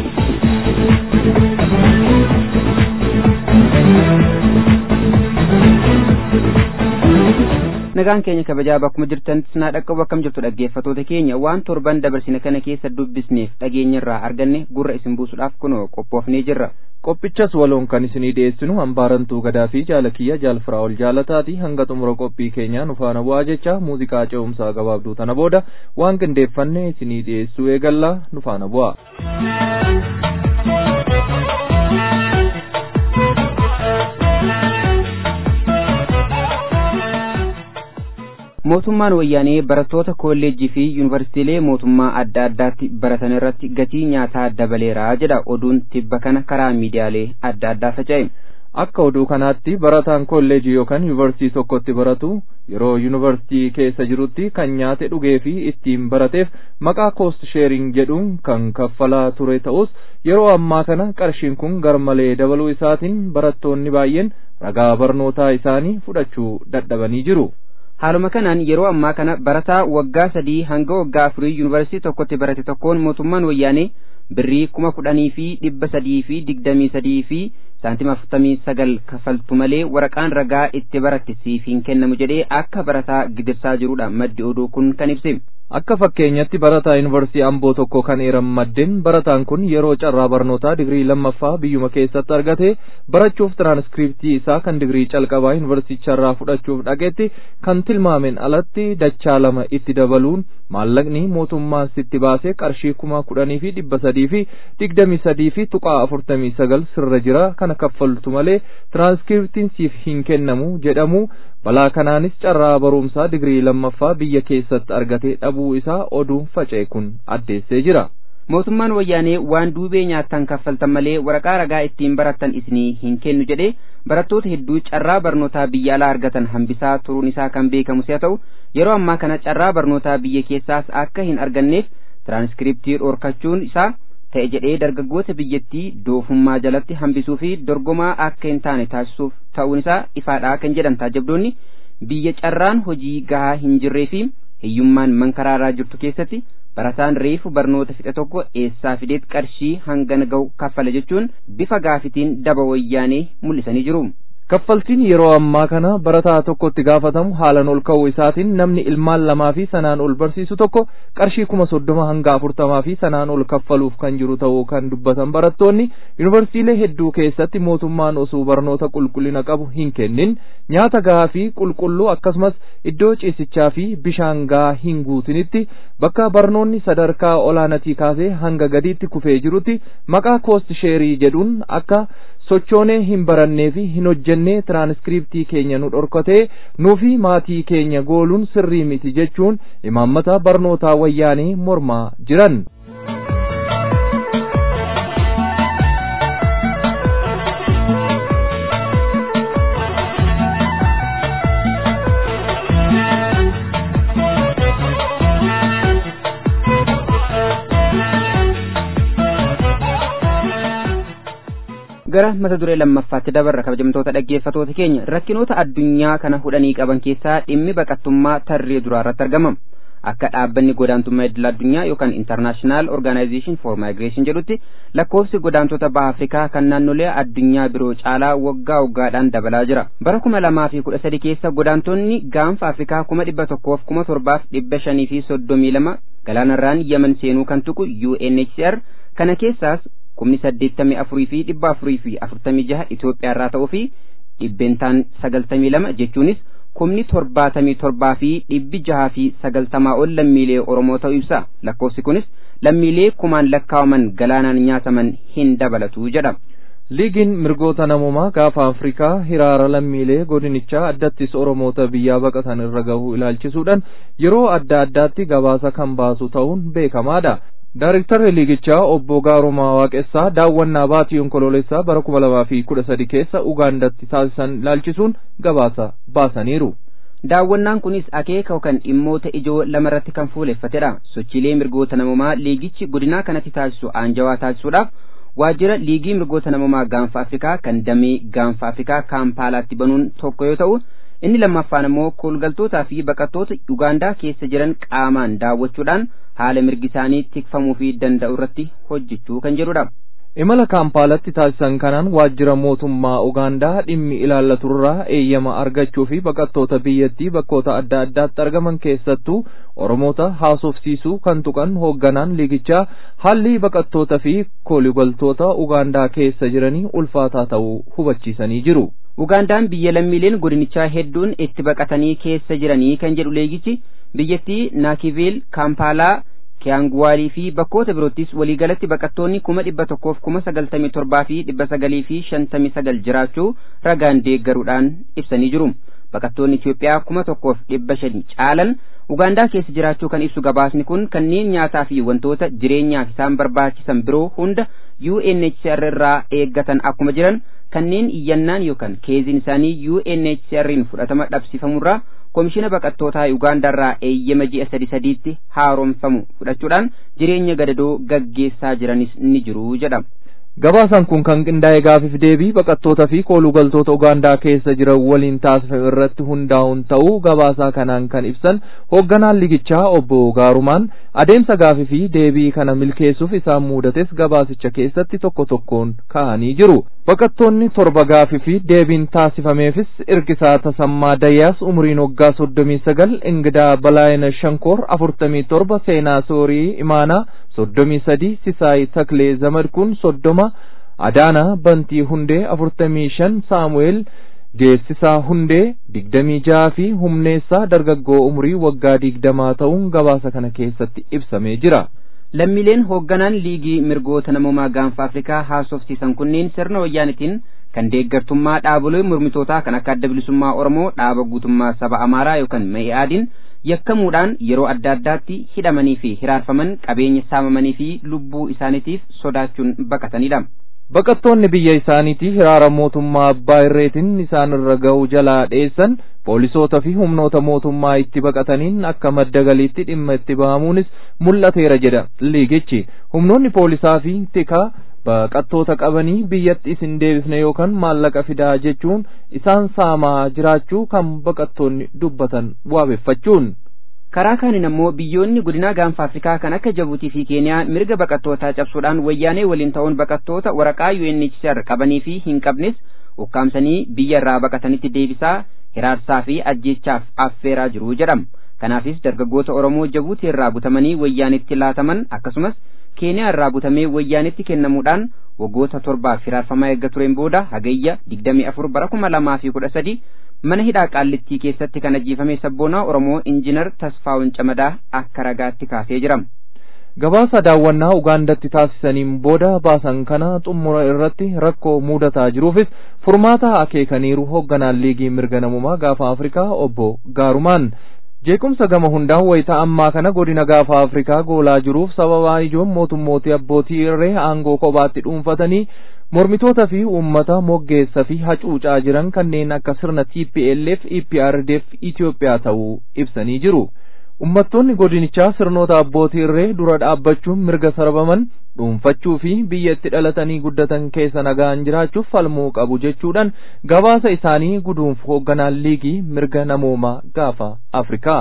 nagaan keenya kabajaa bakkuma jirtanitti sinaa dhaqqabu akkam jirtu dhaggeeffatoota keenya waan torban dabarsine kana keessa dubbisneef dhageenyirraa arganne gurra isin buusuudhaaf kunoo qophoofnee jirra qophichas waloon kan isinii dhiyeessinu hambaarantuu gadaa fi jaalakiyya jaalfiraa ol jaalataati hanga xumura qophii keenyaa nu faana bu'aa jecha muuziqaa ce'umsaa gabaabduu tana booda waan qindeeffanne isinii dhiyeessuu eegallaa nu faana bu'aa. mootummaan wayyaanee barattoota kolleejjii fi yuunivarsiitiilee mootummaa adda addaatti baratan irratti gatii nyaataa dabaleera jedha oduun tibba kana karaa miidiyaalee adda addaa faca'e. akka oduu kanaatti barataan kolleejii yookaan yuunivarsiitii tokkotti baratu yeroo yuunivarsiitii keessa jirutti kan nyaate dhugee fi ittiin barateef maqaa koost sheering jedhuun kan kaffalaa ture ta'us yeroo ammaa kana qarshiin kun garmalee dabaluu isaatiin barattoonni baay'een ragaa barnootaa isaanii fudhachuu dadhabanii jiru. haaluma kanaan yeroo ammaa kana barataa waggaa sadii hanga waggaa afurii yuunivarsiitii tokkotti barate tokkoon mootummaan wayyaanee birrii kuma kudhanii fi dhibba sadii fi digdamii sadii fi saantima afurtamii sagal kafaltu malee waraqaan ragaa itti baratte siif hin kennamu jedhee akka barataa gidirsaa jirudha maddi oduu kun kan ibse. akka fakkeenyatti barataa yuunivarsiitii amboo tokko kan eeran maddeen barataan kun yeroo carraa barnootaa digirii lammaffaa biyyuma keessatti argate barachuuf tiraanskriptii isaa kan digirii calqabaa yuunivarsiiticharraa fudhachuuf dhaqetti kan tilmaameen alatti dachaa lama itti dabaluun maallaqni mootummaan sitti baasee qarshii kuma kudhanii fi dhibba sadii fi digdamii sadii fi tuqaa afurtamii sagal sirra jira kana kaffaltu malee tiraanskriptiin siif hin kennamu jedhamu balaa kanaanis carraa barumsaa digirii lammaffaa biyya keessatti argate dhabuu isaa oduun faca'e kun addeessee jira. mootummaan wayyaanee waan duubee nyaattan kaffaltan malee waraqaa ragaa ittiin barattan isinii hin kennu jedhee barattoota hedduu carraa barnootaa biyya alaa argatan hambisaa turuun isaa kan beekamu si'a ta'u yeroo ammaa kana carraa barnootaa biyya keessaas akka hin arganneef tiraanskriptii dhorkachuun isaa ta'e jedhee dargaggoota biyyattii doofummaa jalatti hambisuu fi dorgomaa akka hin taane taasisuuf ta'uun isaa ifaadhaa kan jedhan taajabdoonni biyya carraan hojii gahaa hin jirree fi hiyyummaan mankaraaraa jirtu keessatti barataan reefu barnoota fixe tokko eessaa fideet qarshii hangana ga'u kaffala jechuun bifa gaafitiin daba wayyaanee mul'isanii jiru. kaffaltiin yeroo ammaa kana barataa tokkotti gaafatamu haalan ol ka'uu isaatiin namni ilmaan lamaa fi sanaan ol barsiisu tokko qarshii kuma soddoma hanga afurtamaa fi sanaan ol kaffaluuf kan jiru ta'uu kan dubbatan barattoonni yuunivarsiitiilee hedduu keessatti mootummaan osoo barnoota qulqullina qabu hin kennin nyaata gahaa fi qulqulluu akkasumas iddoo ciisichaa fi bishaan gahaa hin guutinitti bakka barnoonni sadarkaa olaanatii kaasee hanga gadiitti kufee jirutti maqaa koost sheerii jedhuun akka sochoonee hin barannee fi hin hojjennee tiraanskriptii keenya nu dhorkatee nuufi maatii keenya gooluun sirrii miti jechuun imaammata barnootaa wayyaanee mormaa jiran. gara mata duree lammaffaatti dabarra kabajamtoota dhaggeeffatoota keenya rakkinoota addunyaa kana hudhanii qaban keessaa dhimmi baqattummaa tarree duraa irratti argama akka dhaabbanni godaantummaa idil addunyaa yookaan intarnaashinaal orgaanaayzeeshin for maayigireeshin jedhutti lakkoofsi godaantota baha afrikaa kan naannolee addunyaa biroo caalaa waggaa waggaadhaan dabalaa jira bara kuma lamaa fi kudha sadi keessa godaantonni gaanfa afrikaa kuma dhibba tokkoof kuma torbaaf dhibba shanii fi soddomii lama galaanarraan yaman seenuu kan tuqu UNHCR kana keessaas kumni saddeettamii afurii fi dhibba afurii fi afurtamii jaha Itoophiyaarraa ta'uu fi dhibbeentaan sagaltamii lama jechuunis kumni torbaatamii torbaa fi dhibbi jaha fi sagaltamaa ol lammiilee Oromoo ta'uu ibsa. Lakkoofsi kunis lammiilee kumaan lakkaawaman galaanaan nyaataman hin dabalatu jedha. liigiin mirgoota namoomaa gaafa afrikaa hiraara lammiilee godinichaa addattis oromoota biyyaa baqatan irra gahuu ilaalchisuudhaan yeroo adda addaatti gabaasa kan baasu ta'uun beekamaadha. Daarektarri liigichaa obbo Gaarumaa Waaqessaa daawwannaa baatii onkoloolessaa bara kuma lamaa fi kudha sadi keessa Ugaandatti taasisan ilaalchisuun gabaasa baasaniiru. Daawwannaan kunis akeeka yookaan dhimmoota ijoo lamarratti kan fuuleffatedha. Sochiilee mirgoota namoomaa liigichi godinaa kanatti taasisu aanjawaa taasisuudhaaf waajjira liigii mirgoota namoomaa gaanfa Afrikaa kan damee gaanfa Afrikaa kaampaalaatti banuun tokko yoo ta'u inni lammaffaan immoo koolgaltootaa fi baqattoota Ugaandaa keessa jiran qaamaan daawwachuudhaan haala mirgi isaanii tikfamuu fi danda'u irratti hojjechuu kan jedhudha. imala kaampaalatti taasisan kanaan waajjira mootummaa ugaandaa dhimmi ilaallaturraa eeyyama argachuu fi baqattoota biyyattii bakkoota adda addaatti argaman keessattuu oromoota haasofsiisuu kan tuqan hoogganaan liigichaa haalli baqattoota fi kooligaltoota ugaandaa keessa jiranii ulfaataa ta'uu hubachiisanii jiru. Ugaandaan biyya lammiileen godinichaa hedduun itti baqatanii keessa jiranii kan jedhu leegichi biyyattii Naakiviil, Kaampaalaa, Kiyaanguwaalii fi bakkoota biroottis waliigalatti baqattoonni kuma dhibba tokkoof kuma sagaltamii torbaa fi dhibba sagalii fi shantamii sagal jiraachuu ragaan deeggaruudhaan ibsanii jiru. baqattoonni Itoophiyaa kuma tokkoof dhibba shani caalan Ugaandaa keessa jiraachuu kan ibsu gabaasni kun kanneen nyaataa fi wantoota jireenyaaf isaan barbaachisan biroo hunda UNHCR irraa eeggatan akkuma jiran kanneen iyyannaan yookaan keeziin isaanii UNHCR'n fudhatama dhabsifamurraa koomishina baqattootaa Ugaandaa irraa eeyyama ji'a sadi sadiitti haaromfamu fudhachuudhaan jireenya gadadoo gaggeessaa jiranis ni jiru jedhama. Gabaasaan kun kan qindaa'e gaafiif deebii baqattoota fi koolugaltoota Ugaandaa keessa jiran waliin taasifame irratti hundaa'uun ta'uu gabaasaa kanaan kan ibsan hoogganaan ligichaa obbo Gaarumaan adeemsa gaafii fi deebii kana milkeessuuf isaan muudates gabaasicha keessatti tokko tokkoon kaa'anii jiru. Baqattoonni torba gaafii fi deebiin taasifameefis Irkisaa Tasammaa Dayyaas umriin waggaa soddomii sagal Ingidaa Balaayina Shankoor afurtamii torba Seenaa Soorii Imaanaa soddomii sadi Sisaay Taklee Zamadkuun soddoma Adaanaa Bantii Hundee afurtamii shan Saamu'eel Geessisaa Hundee digdamii jaha fi humneessaa dargaggoo umurii waggaa digdamaa ta'uun gabaasa kana keessatti ibsamee jira. lammiileen hoogganaan liigii mirgoota namoomaa gaanfa afrikaa haasofsiisan kunneen sirna wayyaanitiin kan deeggartummaa dhaabolee mormitootaa kan akka adda bilisummaa oromoo dhaaba guutummaa saba amaaraa yookaan mee'aadiin yakkamuudhaan yeroo adda addaatti hidhamanii fi hiraarfaman qabeenya saamamanii fi lubbuu isaaniitiif sodaachuun baqatanidha. Baqattoonni biyya isaaniitii hiraara mootummaa abbaa irreetiin isaan irra ga'u jalaa dheessan poolisoota fi humnoota mootummaa itti baqataniin akka madda galiitti dhimma itti ba'amuunis mul'ateera jedha liigichi humnoonni poolisaa fi tikaa baqattoota qabanii biyyatti isin deebisne yookaan maallaqa fidaa jechuun isaan saamaa jiraachuu kan baqattoonni dubbatan waabeffachuun. karaa kaaniin ammoo biyyoonni godinaa gaanfa afrikaa kan akka jabuutii fi keeniyaa mirga baqattootaa cabsuudhaan wayyaanee waliin ta'uun baqattoota waraqaa UNHCR qabanii fi hin qabnes ukkaamsanii biyya irraa baqatanitti deebisaa hiraarsaa fi ajjeechaaf affeeraa jiru jedhama kanaafis dargaggoota oromoo jabuutii irraa butamanii wayyaanitti laataman akkasumas keeniyaa irraa butamee wayyaanitti kennamuudhaan waggoota torbaaf hiraarfamaa eegga tureen booda hagayya digdamii afur bara kuma lamaa fi kudha sadi mana hidhaa qaallittii keessatti kan ajjeefame sabboonaa oromoo injinar tasfaa'un camadaa akka ragaatti kaasee jira. gabaasa daawwannaa ugaandatti taasisaniin booda baasan kana xumura irratti rakkoo mudataa jiruufis furmaata akeekaniiru hoogganaan liigii mirga namummaa gaafa afrikaa obbo gaarumaan jeequmsa gama hundaan wayita ammaa kana godina gaafa afrikaa goolaa jiruuf sababaa ijoon mootummootii abbootii irree aangoo kophaatti dhuunfatanii mormitoota fi uummata moggeessa fi hacuucaa jiran kanneen akka sirna TPLF EPRDF Itoophiyaa ta'uu ibsanii jiru. Uummattoonni godinichaa sirnoota abbootii irree dura dhaabbachuun mirga sarbaman dhuunfachuu fi biyya itti dhalatanii guddatan keessa nagaan jiraachuuf falmuu qabu jechuudhaan gabaasa isaanii guduunf hoogganaan liigii mirga namoomaa gaafa Afrikaa.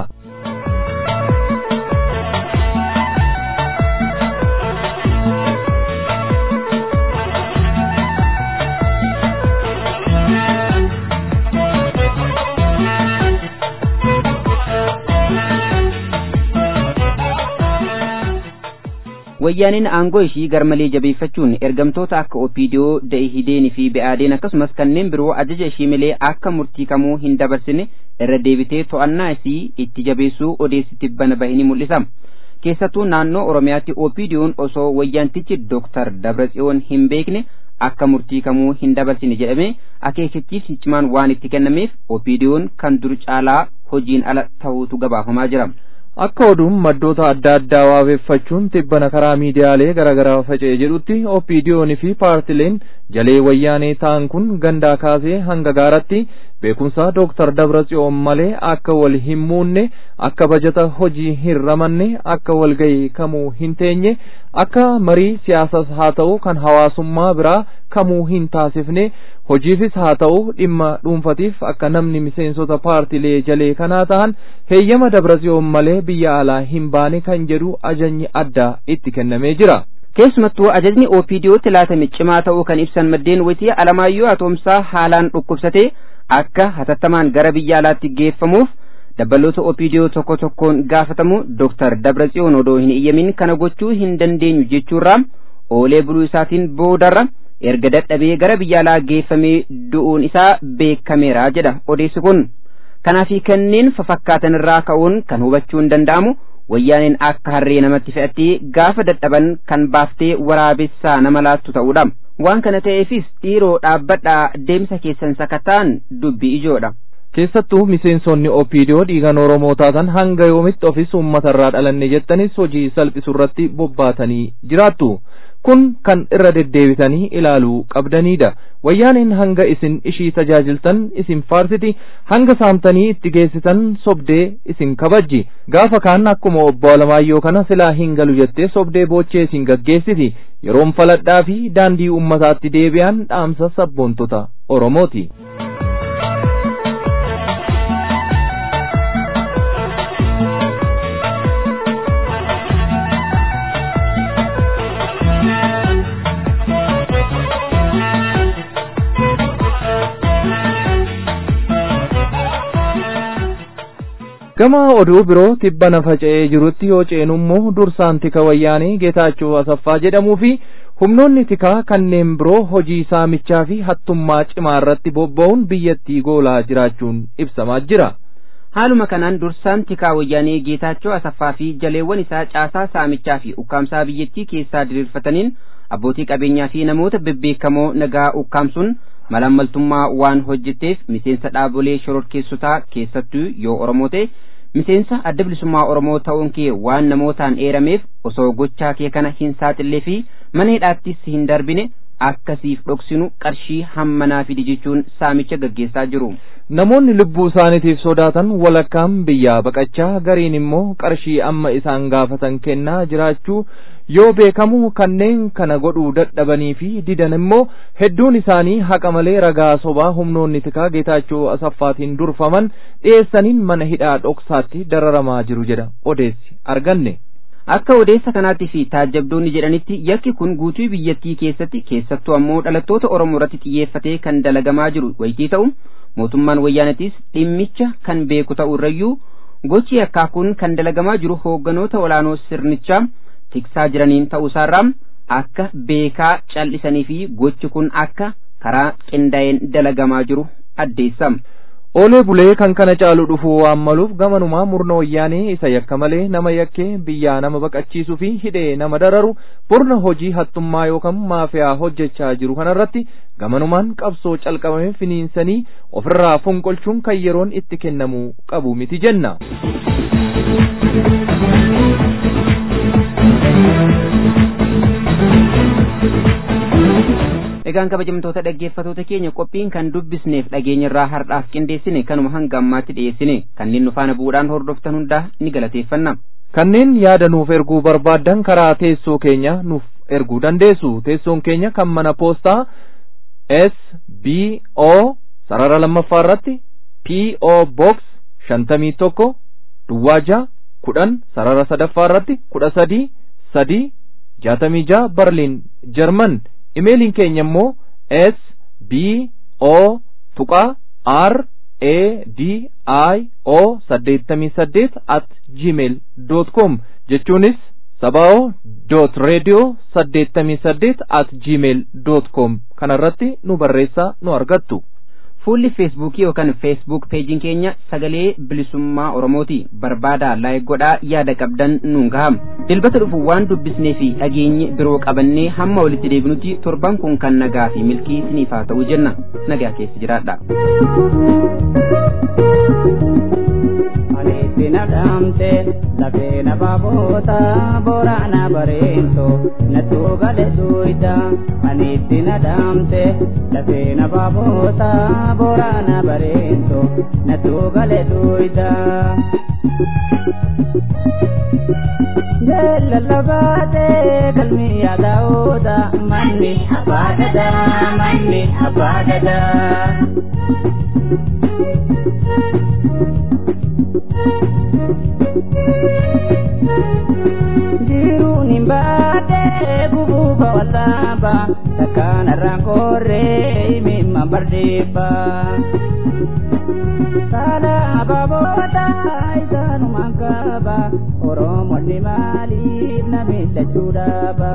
wayyaaniin aangoo ishii garmalee jabeeffachuun ergamtoota akka opiidiyoo da'ihideenii fi be'aadeen akkasumas kanneen biroo ajaja ishii malee akka murtii kamuu hin dabarsine irra deebitee to'annaa isii itti jabeessuu odeessitti bana bahe ni mul'isa keessattuu naannoo oromiyaatti opiidiyoon osoo wayyaantichi dooktar dabratsiyoon hin beekne akka murtii kamuu hin dabarsine jedhame akeekichiifni cimaan waan itti kennameef opiidiyoon kan dur caalaa hojiin ala ta'uutu gabaafamaa jira. akka oduun maddoota adda addaa waabeffachuun tibbana karaa miidiyaalee garaagaraa faca'e jedhutti opiidiyoonii fi paartileen jalee wayyaanee ta'an kun gandaa kaasee hanga gaaratti beekumsa dooktar dabratsiyoon malee akka wal hin muunne akka bajata hojii hin ramanne akka walgayii kamuu hin teenye akka marii siyaasas haa ta'u kan hawaasummaa biraa kamuu hin taasifne hojiifis haa ta'u dhimma dhuunfatiif akka namni miseensota paartilee jalee kanaa ta'an heeyyama dabratsiyoon malee biyya alaa hin baane kan jedhu ajajni addaa itti kennamee jira. keessumattuu ajajni oopidiyootti laatame cimaa ta'uu kan ibsan maddeen wayitii alamaayyoo atoomsaa haalaan dhukkubsate akka hatattamaan gara biyya alaatti geeffamuuf dabbaloota oopidiyoo tokko tokkoon gaafatamu dooktar dabratsiyoon odoo hin iyyamin kana gochuu hin dandeenyu jechuurraa oolee buluu isaatiin boodarra erga dadhabee gara biyya alaa geeffamee du'uun isaa beekameera jedha odeessi kun kanaafi kanneen fafakkaatan irraa ka'uun kan hubachuun danda'amu wayyaaneen akka harree namatti fe'attee gaafa dadhaban kan baaftee waraabessaa nama laattu ta'uudha waan kana ta'eefis dhiiroo dhaabbadhaa deemsa keessan sakataan dubbii ijoodha. keessattuu miseensonni opiidiyoo dhiigan oromoo taatan hanga yoomitti ofis uummatarraa dhalanne jettanis hojii salphisurratti bobbaatanii jiraattu kun kan irra deddeebitanii ilaaluu qabdanidha wayyaaniin hanga isin ishii tajaajiltan isin faarsiti hanga saamtanii itti geessitan sobdee isin kabajji gaafa kaan akkuma obbo Alamaayyoo kana silaa hin galu jettee sobdee boochee isin gaggeessiti yeroon faladhaa fi daandii ummataatti deebi'an dhaamsa sabboontota Oromooti. gama oduu biroo tibbana faca'ee jirutti yoo ceenu immoo dursaan tika wayyaanee geetaachoo asaffaa jedhamuu fi humnoonni tikaa kanneen biroo hojii saamichaa fi hattummaa cimaa irratti bobba'uun biyyattii goolaa jiraachuun ibsamaa jira. haaluma kanaan dursaan tikaa wayyaanee geetaachoo asaffaa fi jaleewwan isaa caasaa saamichaa fi ukkaamsaa biyyattii keessaa diriirfataniin abbootii qabeenyaa fi namoota bebbeekamoo nagaa ukkaamsuun malammaltummaa waan hojjetteef miseensa dhaabolee shororkeessotaa keessattuu yoo oromoo ta'e miseensa adda bilisummaa oromoo ta'uun kee waan namootaan eerameef osoo gochaa kee kana hin saaxillee fi mana hidhaattis hin darbine akkasiif dhoksinu qarshii hammanaa fidi jechuun saamicha gaggeessaa jiru. namoonni lubbuu isaaniitiif sodaatan walakkaan biyyaa baqachaa gariin immoo qarshii amma isaan gaafatan kennaa jiraachuu yoo beekamu kanneen kana godhuu dadhabanii fi didan immoo hedduun isaanii haqa malee ragaa sobaa humnoonni tikaa geetaachoo asaffaatiin durfaman dhiyeessaniin mana hidhaa dhoksaatti dararamaa jiru jedha odeessi arganne. akka odeessa kanaatti fi taajjabdoonni jedhanitti yakki kun guutuu biyyattii keessatti keessattuu ammoo dhalattoota oromoo irratti xiyyeeffatee kan dalagamaa jiru wayitii ta'u mootummaan wayyaanatis dhimmicha kan beeku ta'u irrayyuu gochi yakkaa kun kan dalagamaa jiru hoogganoota olaanoo sirnichaa tiksaa jiraniin ta'uusaarraa akka beekaa cal'isanii fi gochi kun akka karaa qindaa'een dalagamaa jiru addeessama. Oolee bulee kan kana caalu dhufuu waan maluuf gamanumaa murna wayyaanee isa yakka malee nama yakkee biyyaa nama baqachiisuu fi hidhee nama dararu murna hojii hattummaa yookaan maafiyaa hojjechaa jiru kanarratti gamanumaan qabsoo calqabame finiinsanii ofirraa fonqolchuun kan yeroon itti kennamuu qabu miti jenna. egaan kabajamtoota dhaggeeffatoota keenya qophiin kan dubbisneef dhageenyarraa har'aaf qindeessine kanuma hanga ammaatti dhiyeessine kanneen nu faana bu'uudhaan hordoftan hundaa ni galateeffanna. kanneen yaada nuuf erguu barbaaddan karaa teessoo keenya nuuf erguu dandeessu teessoon keenya kan mana poostaa s b o sarara lammaffaa irratti p o box shantamii tokko duwwaa jaha kudhan sarara sadaffaa irratti kudha sadii sadii jaatamii jaha barliin jarman imeeliin keenya immoo s b o tuqaa r a d i o saddeettamii saddeet at gmail dot com jechuunis sabao dot radio saddeettamii saddeet at gmail dot com kanarratti nu barreessaa nu argattu. fuulli feesbuukii yookaan feesbuuk peejiin keenya sagalee bilisummaa oromooti barbaadaa laayik godhaa yaada qabdan nuun gaham dilbata dhufu waan dubbisnee fi dhageenye biroo qabannee hamma walitti deebinutti torban kun kan nagaa fi milkii isiniif haa ta'u jenna nagaa keessa jiraadha. Sina dhaamte lafee na baaboota boraana bareento na tuugale duuyda ani sina dhaamte lafee na baaboota boraana bareento na tuugale duuyda. Jella labaate galmi yaada'uudha manni abbaadada manni abbaadada. Jiruun hin baate bubuufa wallaaba takkaan irraan korree himimma bardeeffa. Saala abaaboota isaanumaan qaba Oromoonni maaliif na miidhachuu dhaaba.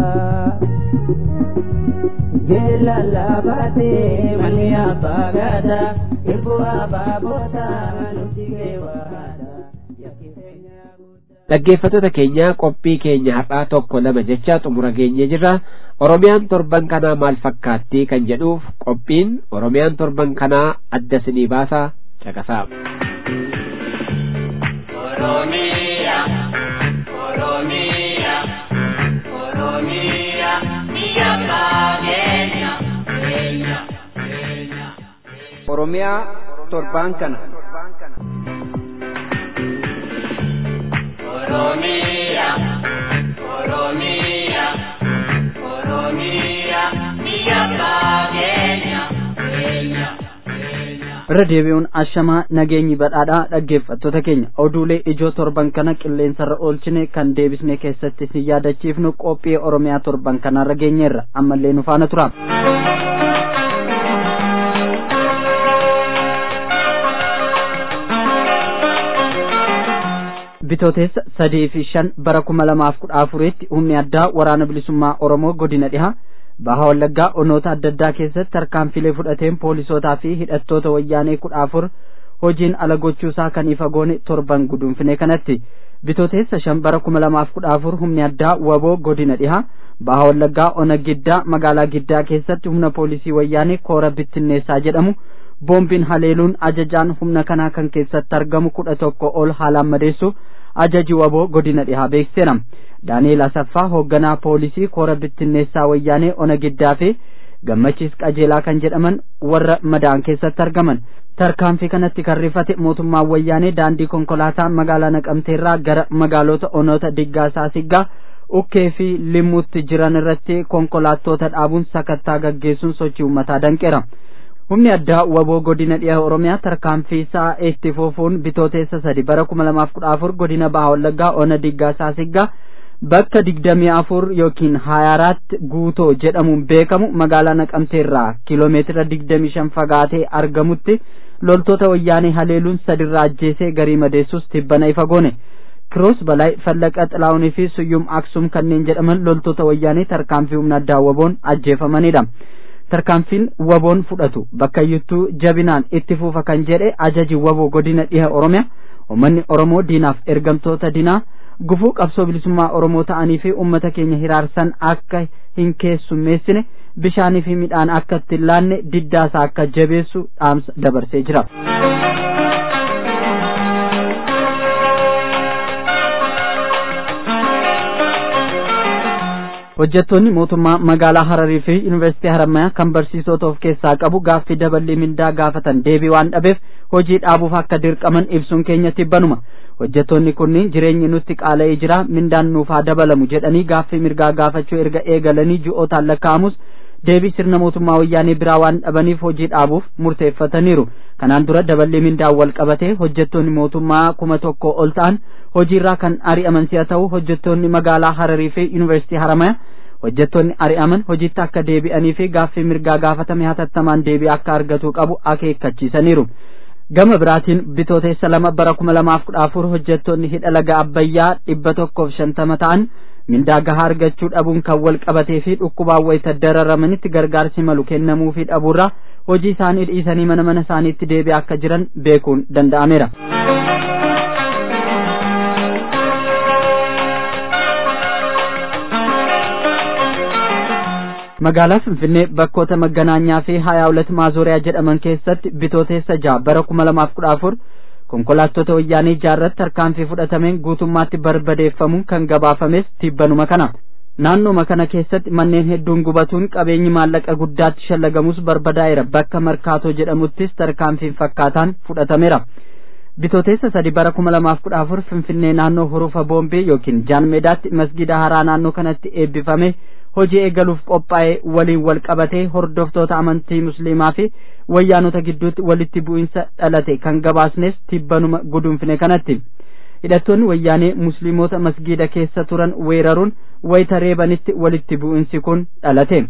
Jela labaatee manni abbaa gada ilbu abaaboota nuti geewwaadha. dhaggeeffattoota keenya qophii keenya har'aa tokko lama jecha xumura geenye jirra oromiyaan torban kanaa maal fakkaatti kan jedhuuf qophiin oromiyaan torban kanaa adda sinii baasa caqasaa. Oromiyaa, Oromiyaa, Oromiyaa, biyya keenya, keenya, keenya. Oromiyaa torbaan kana. Oromiyaa, Oromiyaa, Oromiyaa, biyya keenya, keenya. irra deebi'uun ashamaa nageenyi badhaadhaa dhaggeeffattoota keenya oduulee ijoo torban kana qilleensarra oolchine kan deebisne keessatti si yaadachiifnu qophii oromiyaa torban kanarra geenyeerra ammallee nu faana tura. bitooteessa sadii fi shan bara kuma lamaaf kudha afuritti humni addaa waraana bilisummaa oromoo godina dhiha baha wallaggaa onoota adda addaa keessatti tarkaanfilee fudhateen poolisootaa fi hidhattoota wayyaanee kudha afur hojiin ala gochuusaa kan ifa goone torban gudunfine kanatti bitooteessa shan bara kuma lamaaf kudha afur humni addaa waboo godina dhiha baha wallaggaa ona giddaa magaalaa giddaa keessatti humna poolisii wayyaanee koora bittinneessaa jedhamu boombiin haleeluun ajajaan humna kanaa kan keessatti argamu kudha tokko ol haalaan madeessu ajaji waboo godina dhihaa beekseera daani'eel asaffaa hoogganaa poolisii koora bittinneessaa wayyaanee ona giddaa fi gammachiis qajeelaa kan jedhaman warra madaan keessatti argaman tarkaanfii kanatti kan rifate mootummaan wayyaanee daandii konkolaataa magaalaa naqamteerraa gara magaalota onoota diggaasaa siggaa ukkee fi limmuutti jiran irratti konkolaattota dhaabuun sakattaa gaggeessuun sochii uummataa danqeera humni addaa waboo godina dhiha oromiyaa tarkaanfii isaa itti fufuun bitooteessa sadi bara kuma lamaaf kudha afur godina baha wallaggaa ona diggaasaa siggaa bakka digdamii afur yookiin hayaaraatti guutoo jedhamuun beekamu magaalaa naqamteerraa kiiloomeetira digdamii shan fagaatee argamutti loltoota wayyaanee haleeluun sadirraa ajjeesee garii madeessus tibbana ifa goone kiroos balaa fallaqa xilaa'unii fi suyyum aksum kanneen jedhaman loltoota wayyaanee tarkaanfii humna addaa waboon ajjeefamanidha tarkaanfiin waboon fudhatu bakkayyuttuu jabinaan itti fufa kan jedhe ajaji waboo godina dhiha oromiyaa ummanni oromoo diinaaf ergamtoota dinaa gufuu qabsoo bilisummaa oromoo ta'anii fi ummata keenya hiraarsan akka hin keessummeessine bishaanii fi midhaan akka itti hin laanne diddaasaa akka jabeessu dhaamsa dabarsee jira. hojjettoonni mootummaa magaalaa hararii fi yuunivarsiitii harammayaa kan barsiisota of keessaa qabu gaaffii daballii mindaa gaafatan deebii waan dhabeef hojii dhaabuuf akka dirqaman ibsuun keenya tibbanuma hojjettoonni kunniin jireenyi nutti qaala'ee jira mindaan nuuf haa dabalamu jedhanii gaaffii mirgaa gaafachuu erga eegalanii ji'ootaan lakkaa'amus deebii sirna mootummaa wayyaanee biraa waan dhabaniif hojii dhaabuuf murteeffataniiru kanaan dura daballii mindaan wal qabatee hojjettoonni mootummaa kuma tokko ol ta'an hojiirraa kan ari'aman si'a ta'u hojjettoonni magaalaa hararii fi yuunivarsiitii haramaya hojjettoonni ari'aman hojiitti akka deebi'anii fi gaaffii mirgaa gaafatame hatattamaan deebii akka argatu qabu akeekkachiisaniiru gama biraatiin bitooteessa lama bara kuma lamaaf kudha afur hojjettoonni hidha laga abbayyaa dhibba tokkoof shantama ta'an mindaa gahaa argachuu dhabuun kan wal qabatee fi dhukkubaan wayita dararamanitti gargaarsi malu kennamuufii dhabuurraa hojii isaanii dhiisanii mana mana isaaniitti deebi'aa akka jiran beekuun danda'ameera. magaalaa finfinnee bakkoota maganaanyaa fi hayaa hulat maazooriyaa jedhaman keessatti bitooteessa ja'a bara kuma lamaaf kudha afur konkolaattota wayyaanee jaarratti tarkaanfii fudhatameen guutummaatti barbadeeffamuun kan gabaafames tibbanuma kana naannooma kana keessatti manneen hedduun gubatuun qabeenyi maallaqa guddaatti shallagamus barbadaa'eera bakka markaatoo jedhamuttis tarkaanfiin fakkaataan fudhatameera bitooteessa sadi bara kuma lamaaf kudha afur finfinnee naannoo hurufa boombii yookiin jaan meedaatti masgida haaraa naannoo kanatti eebbifame hojii eegaluuf qophaa'ee waliin wal qabatee hordoftoota amantii musliimaa fi wayyaanota gidduutti walitti bu'insa dhalate kan gabaasnes tibbanuma gudunfine kanatti hidhattoonni wayyaanee musliimota masgiida keessa turan weeraruun wayita reebanitti walitti bu'insi kun dhalate.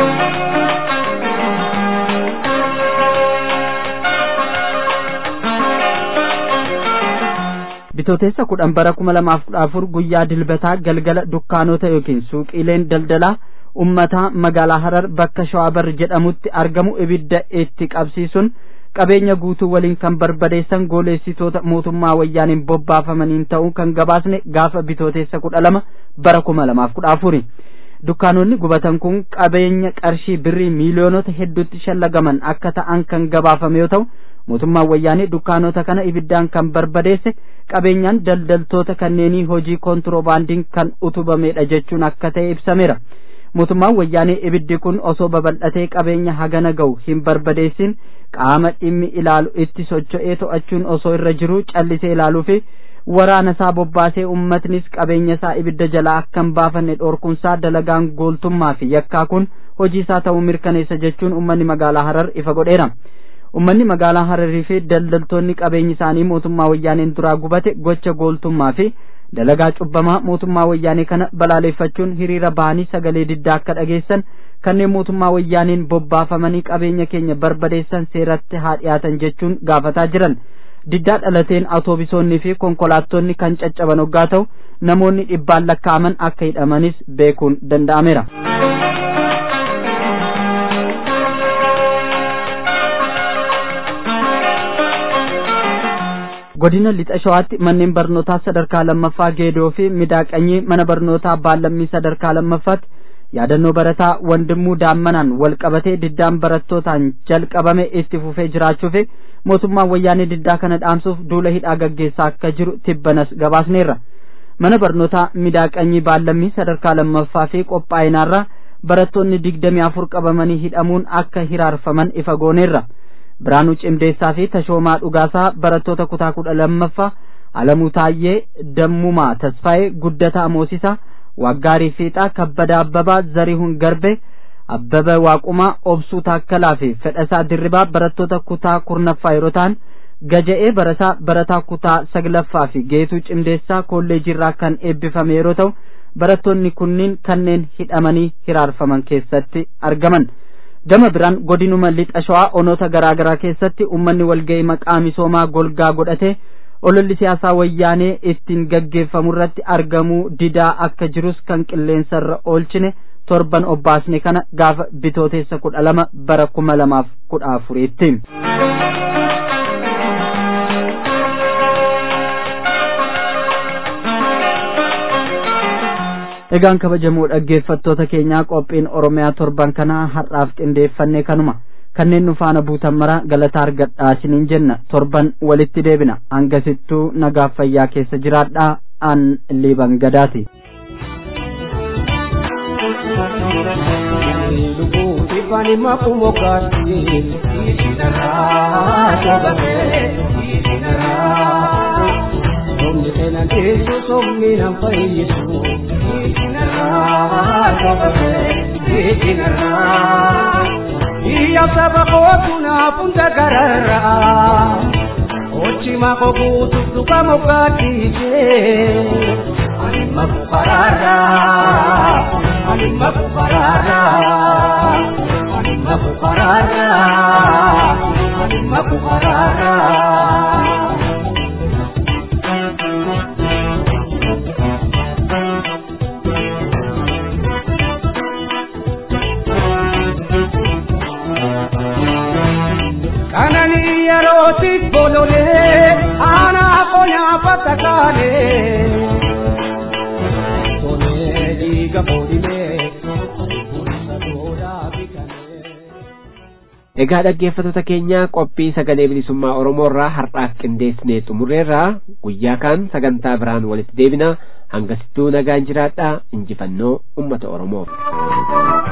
bitooteessa kudhan bara kuma lamaaf kudha afur guyyaa dilbataa galgala dukkaanota yookiin suuqiileen daldalaa ummataa magaalaa harar bakka shawaabar jedhamutti argamu ibidda itti qabsiisuun qabeenya guutuu waliin kan barbadeessan gooleessitoota mootummaa wayyaaniin bobbaafamaniin ta'uu kan gabaasne gaafa bitooteessa kudha lama bara kuma lamaaf kudha afuri dukkaanonni gubatan kun qabeenya qarshii birrii miiliyoonota hedduutti shallagaman akka ta'an kan gabaafame yoo ta'u mootummaan wayyaanee dukkaanota kana ibiddaan kan barbadeesse qabeenyaan daldaltoota kanneenii hojii kontiroobaandiin kan utubamedha jechuun akka ta'e ibsameera mootummaan wayyaanee ibiddi kun osoo babal'atee qabeenya hagana ga'u hin barbadeessin qaama dhimmi ilaalu itti socho'ee to'achuun osoo irra jiru callisee ilaaluu fi waraana isaa bobbaasee ummatnis qabeenya isaa ibidda jalaa akka hin baafanne dhoorkunsaa dalagaan gooltummaa fi yakkaa kun hojii isaa ta'uu mirkaneessa jechuun ummanni magaalaa harar ifa godheera ummanni magaalaa hararii fi daldaltoonni qabeenyi isaanii mootummaa wayyaaneen duraa gubate gocha gooltummaa fi dalagaa cubbamaa mootummaa wayyaanee kana balaaleeffachuun hiriira bahanii sagalee diddaa akka dhageessan kanneen mootummaa wayyaaneen bobbaafamanii qabeenya keenya barbadeessan seeratti haa dhiyaatan jechuun gaafataa jiran diddaa dhalateen awutoobisoonnii fi konkolaattonni kan caccaban hoggaa ta'u namoonni dhibbaan lakkaa'aman akka hidhamanis beekuun danda'ameera. godina lixa shawaatti manneen barnootaa sadarkaa lammaffaa geedoo fi midaaqanyii mana barnootaa baallammii sadarkaa lammaffaatti yaadannoo barataa wandimuu daammanaan wal qabatee diddaan barattootaan jalqabame itti fufee jiraachuu fi mootummaan wayyaanee diddaa kana dhaamsuuf duula hidhaa gaggeessaa akka jiru tibbanas gabaasneerra mana barnootaa midaaqanyii baallammii sadarkaa lammaffaa fi qophaa'inaarraa barattoonni digdamii afur qabamanii hidhamuun akka hiraarfaman ifa gooneerra biraanuu cimdeessaa fi tashoomaa dhugaasaa barattoota kutaa kudha lammaffaa alamuu taayyee dammumaa tasfaa'ee guddataa moosisaa waggaarii fiixaa kabbadaa abbabaa zarihuun garbe abbaba waaqumaa obsuu taakkalaa fi fedhasaa dirribaa barattoota kutaa kurnaffaa yeroo ta'an gaja'ee barataa barataa kutaa saglaffaa fi geetuu cimdeessaa kolleejiirraa kan eebbifame yeroo ta'u barattoonni kunniin kanneen hidhamanii hiraarfaman keessatti argaman gama biraan godinuma lixa shawaa onoota garaa garaa keessatti ummanni walga'ii maqaa misoomaa golgaa godhatee ololli siyaasaa wayyaanee ittiin gaggeeffamu irratti argamuu didaa akka jirus kan qilleensarra oolchine torban obbaasne kana gaafa bitooteessa kudha lama bara kuma lamaaf kudha afuriitti. egaan kabajamoo dhaggeeffattoota keenyaa qophiin oromiyaa torban kanaa har'aaf qindeeffanne kanuma kanneen nu faana buutan mara galataa argadhaa isiniin jenna torban walitti deebina hangasittuu nagaaf fayyaa keessa jiraadhaa an liiban gadaati. Ifani makumo kasi isinara jabane isinara Somni tenan tesu somni nam fayyisu isinara jabane isinara Iya sabakotuna punta gararra Ochi mako kutu suka mokatije Anima kukarara Anima kukarara Anima kukarara Anima kukarara kanani yerootti bololee aanaa qonyaa fatakaalee tolee dhiiga boodimee Egaa dhaggeeffattoota keenya qophii sagalee bilisummaa Oromoo irraa har'aaf qindeessinee xumurreerraa guyyaa kaan sagantaa biraan walitti deebina hangasittuu nagaan jiraadhaa injifannoo uummata Oromoof.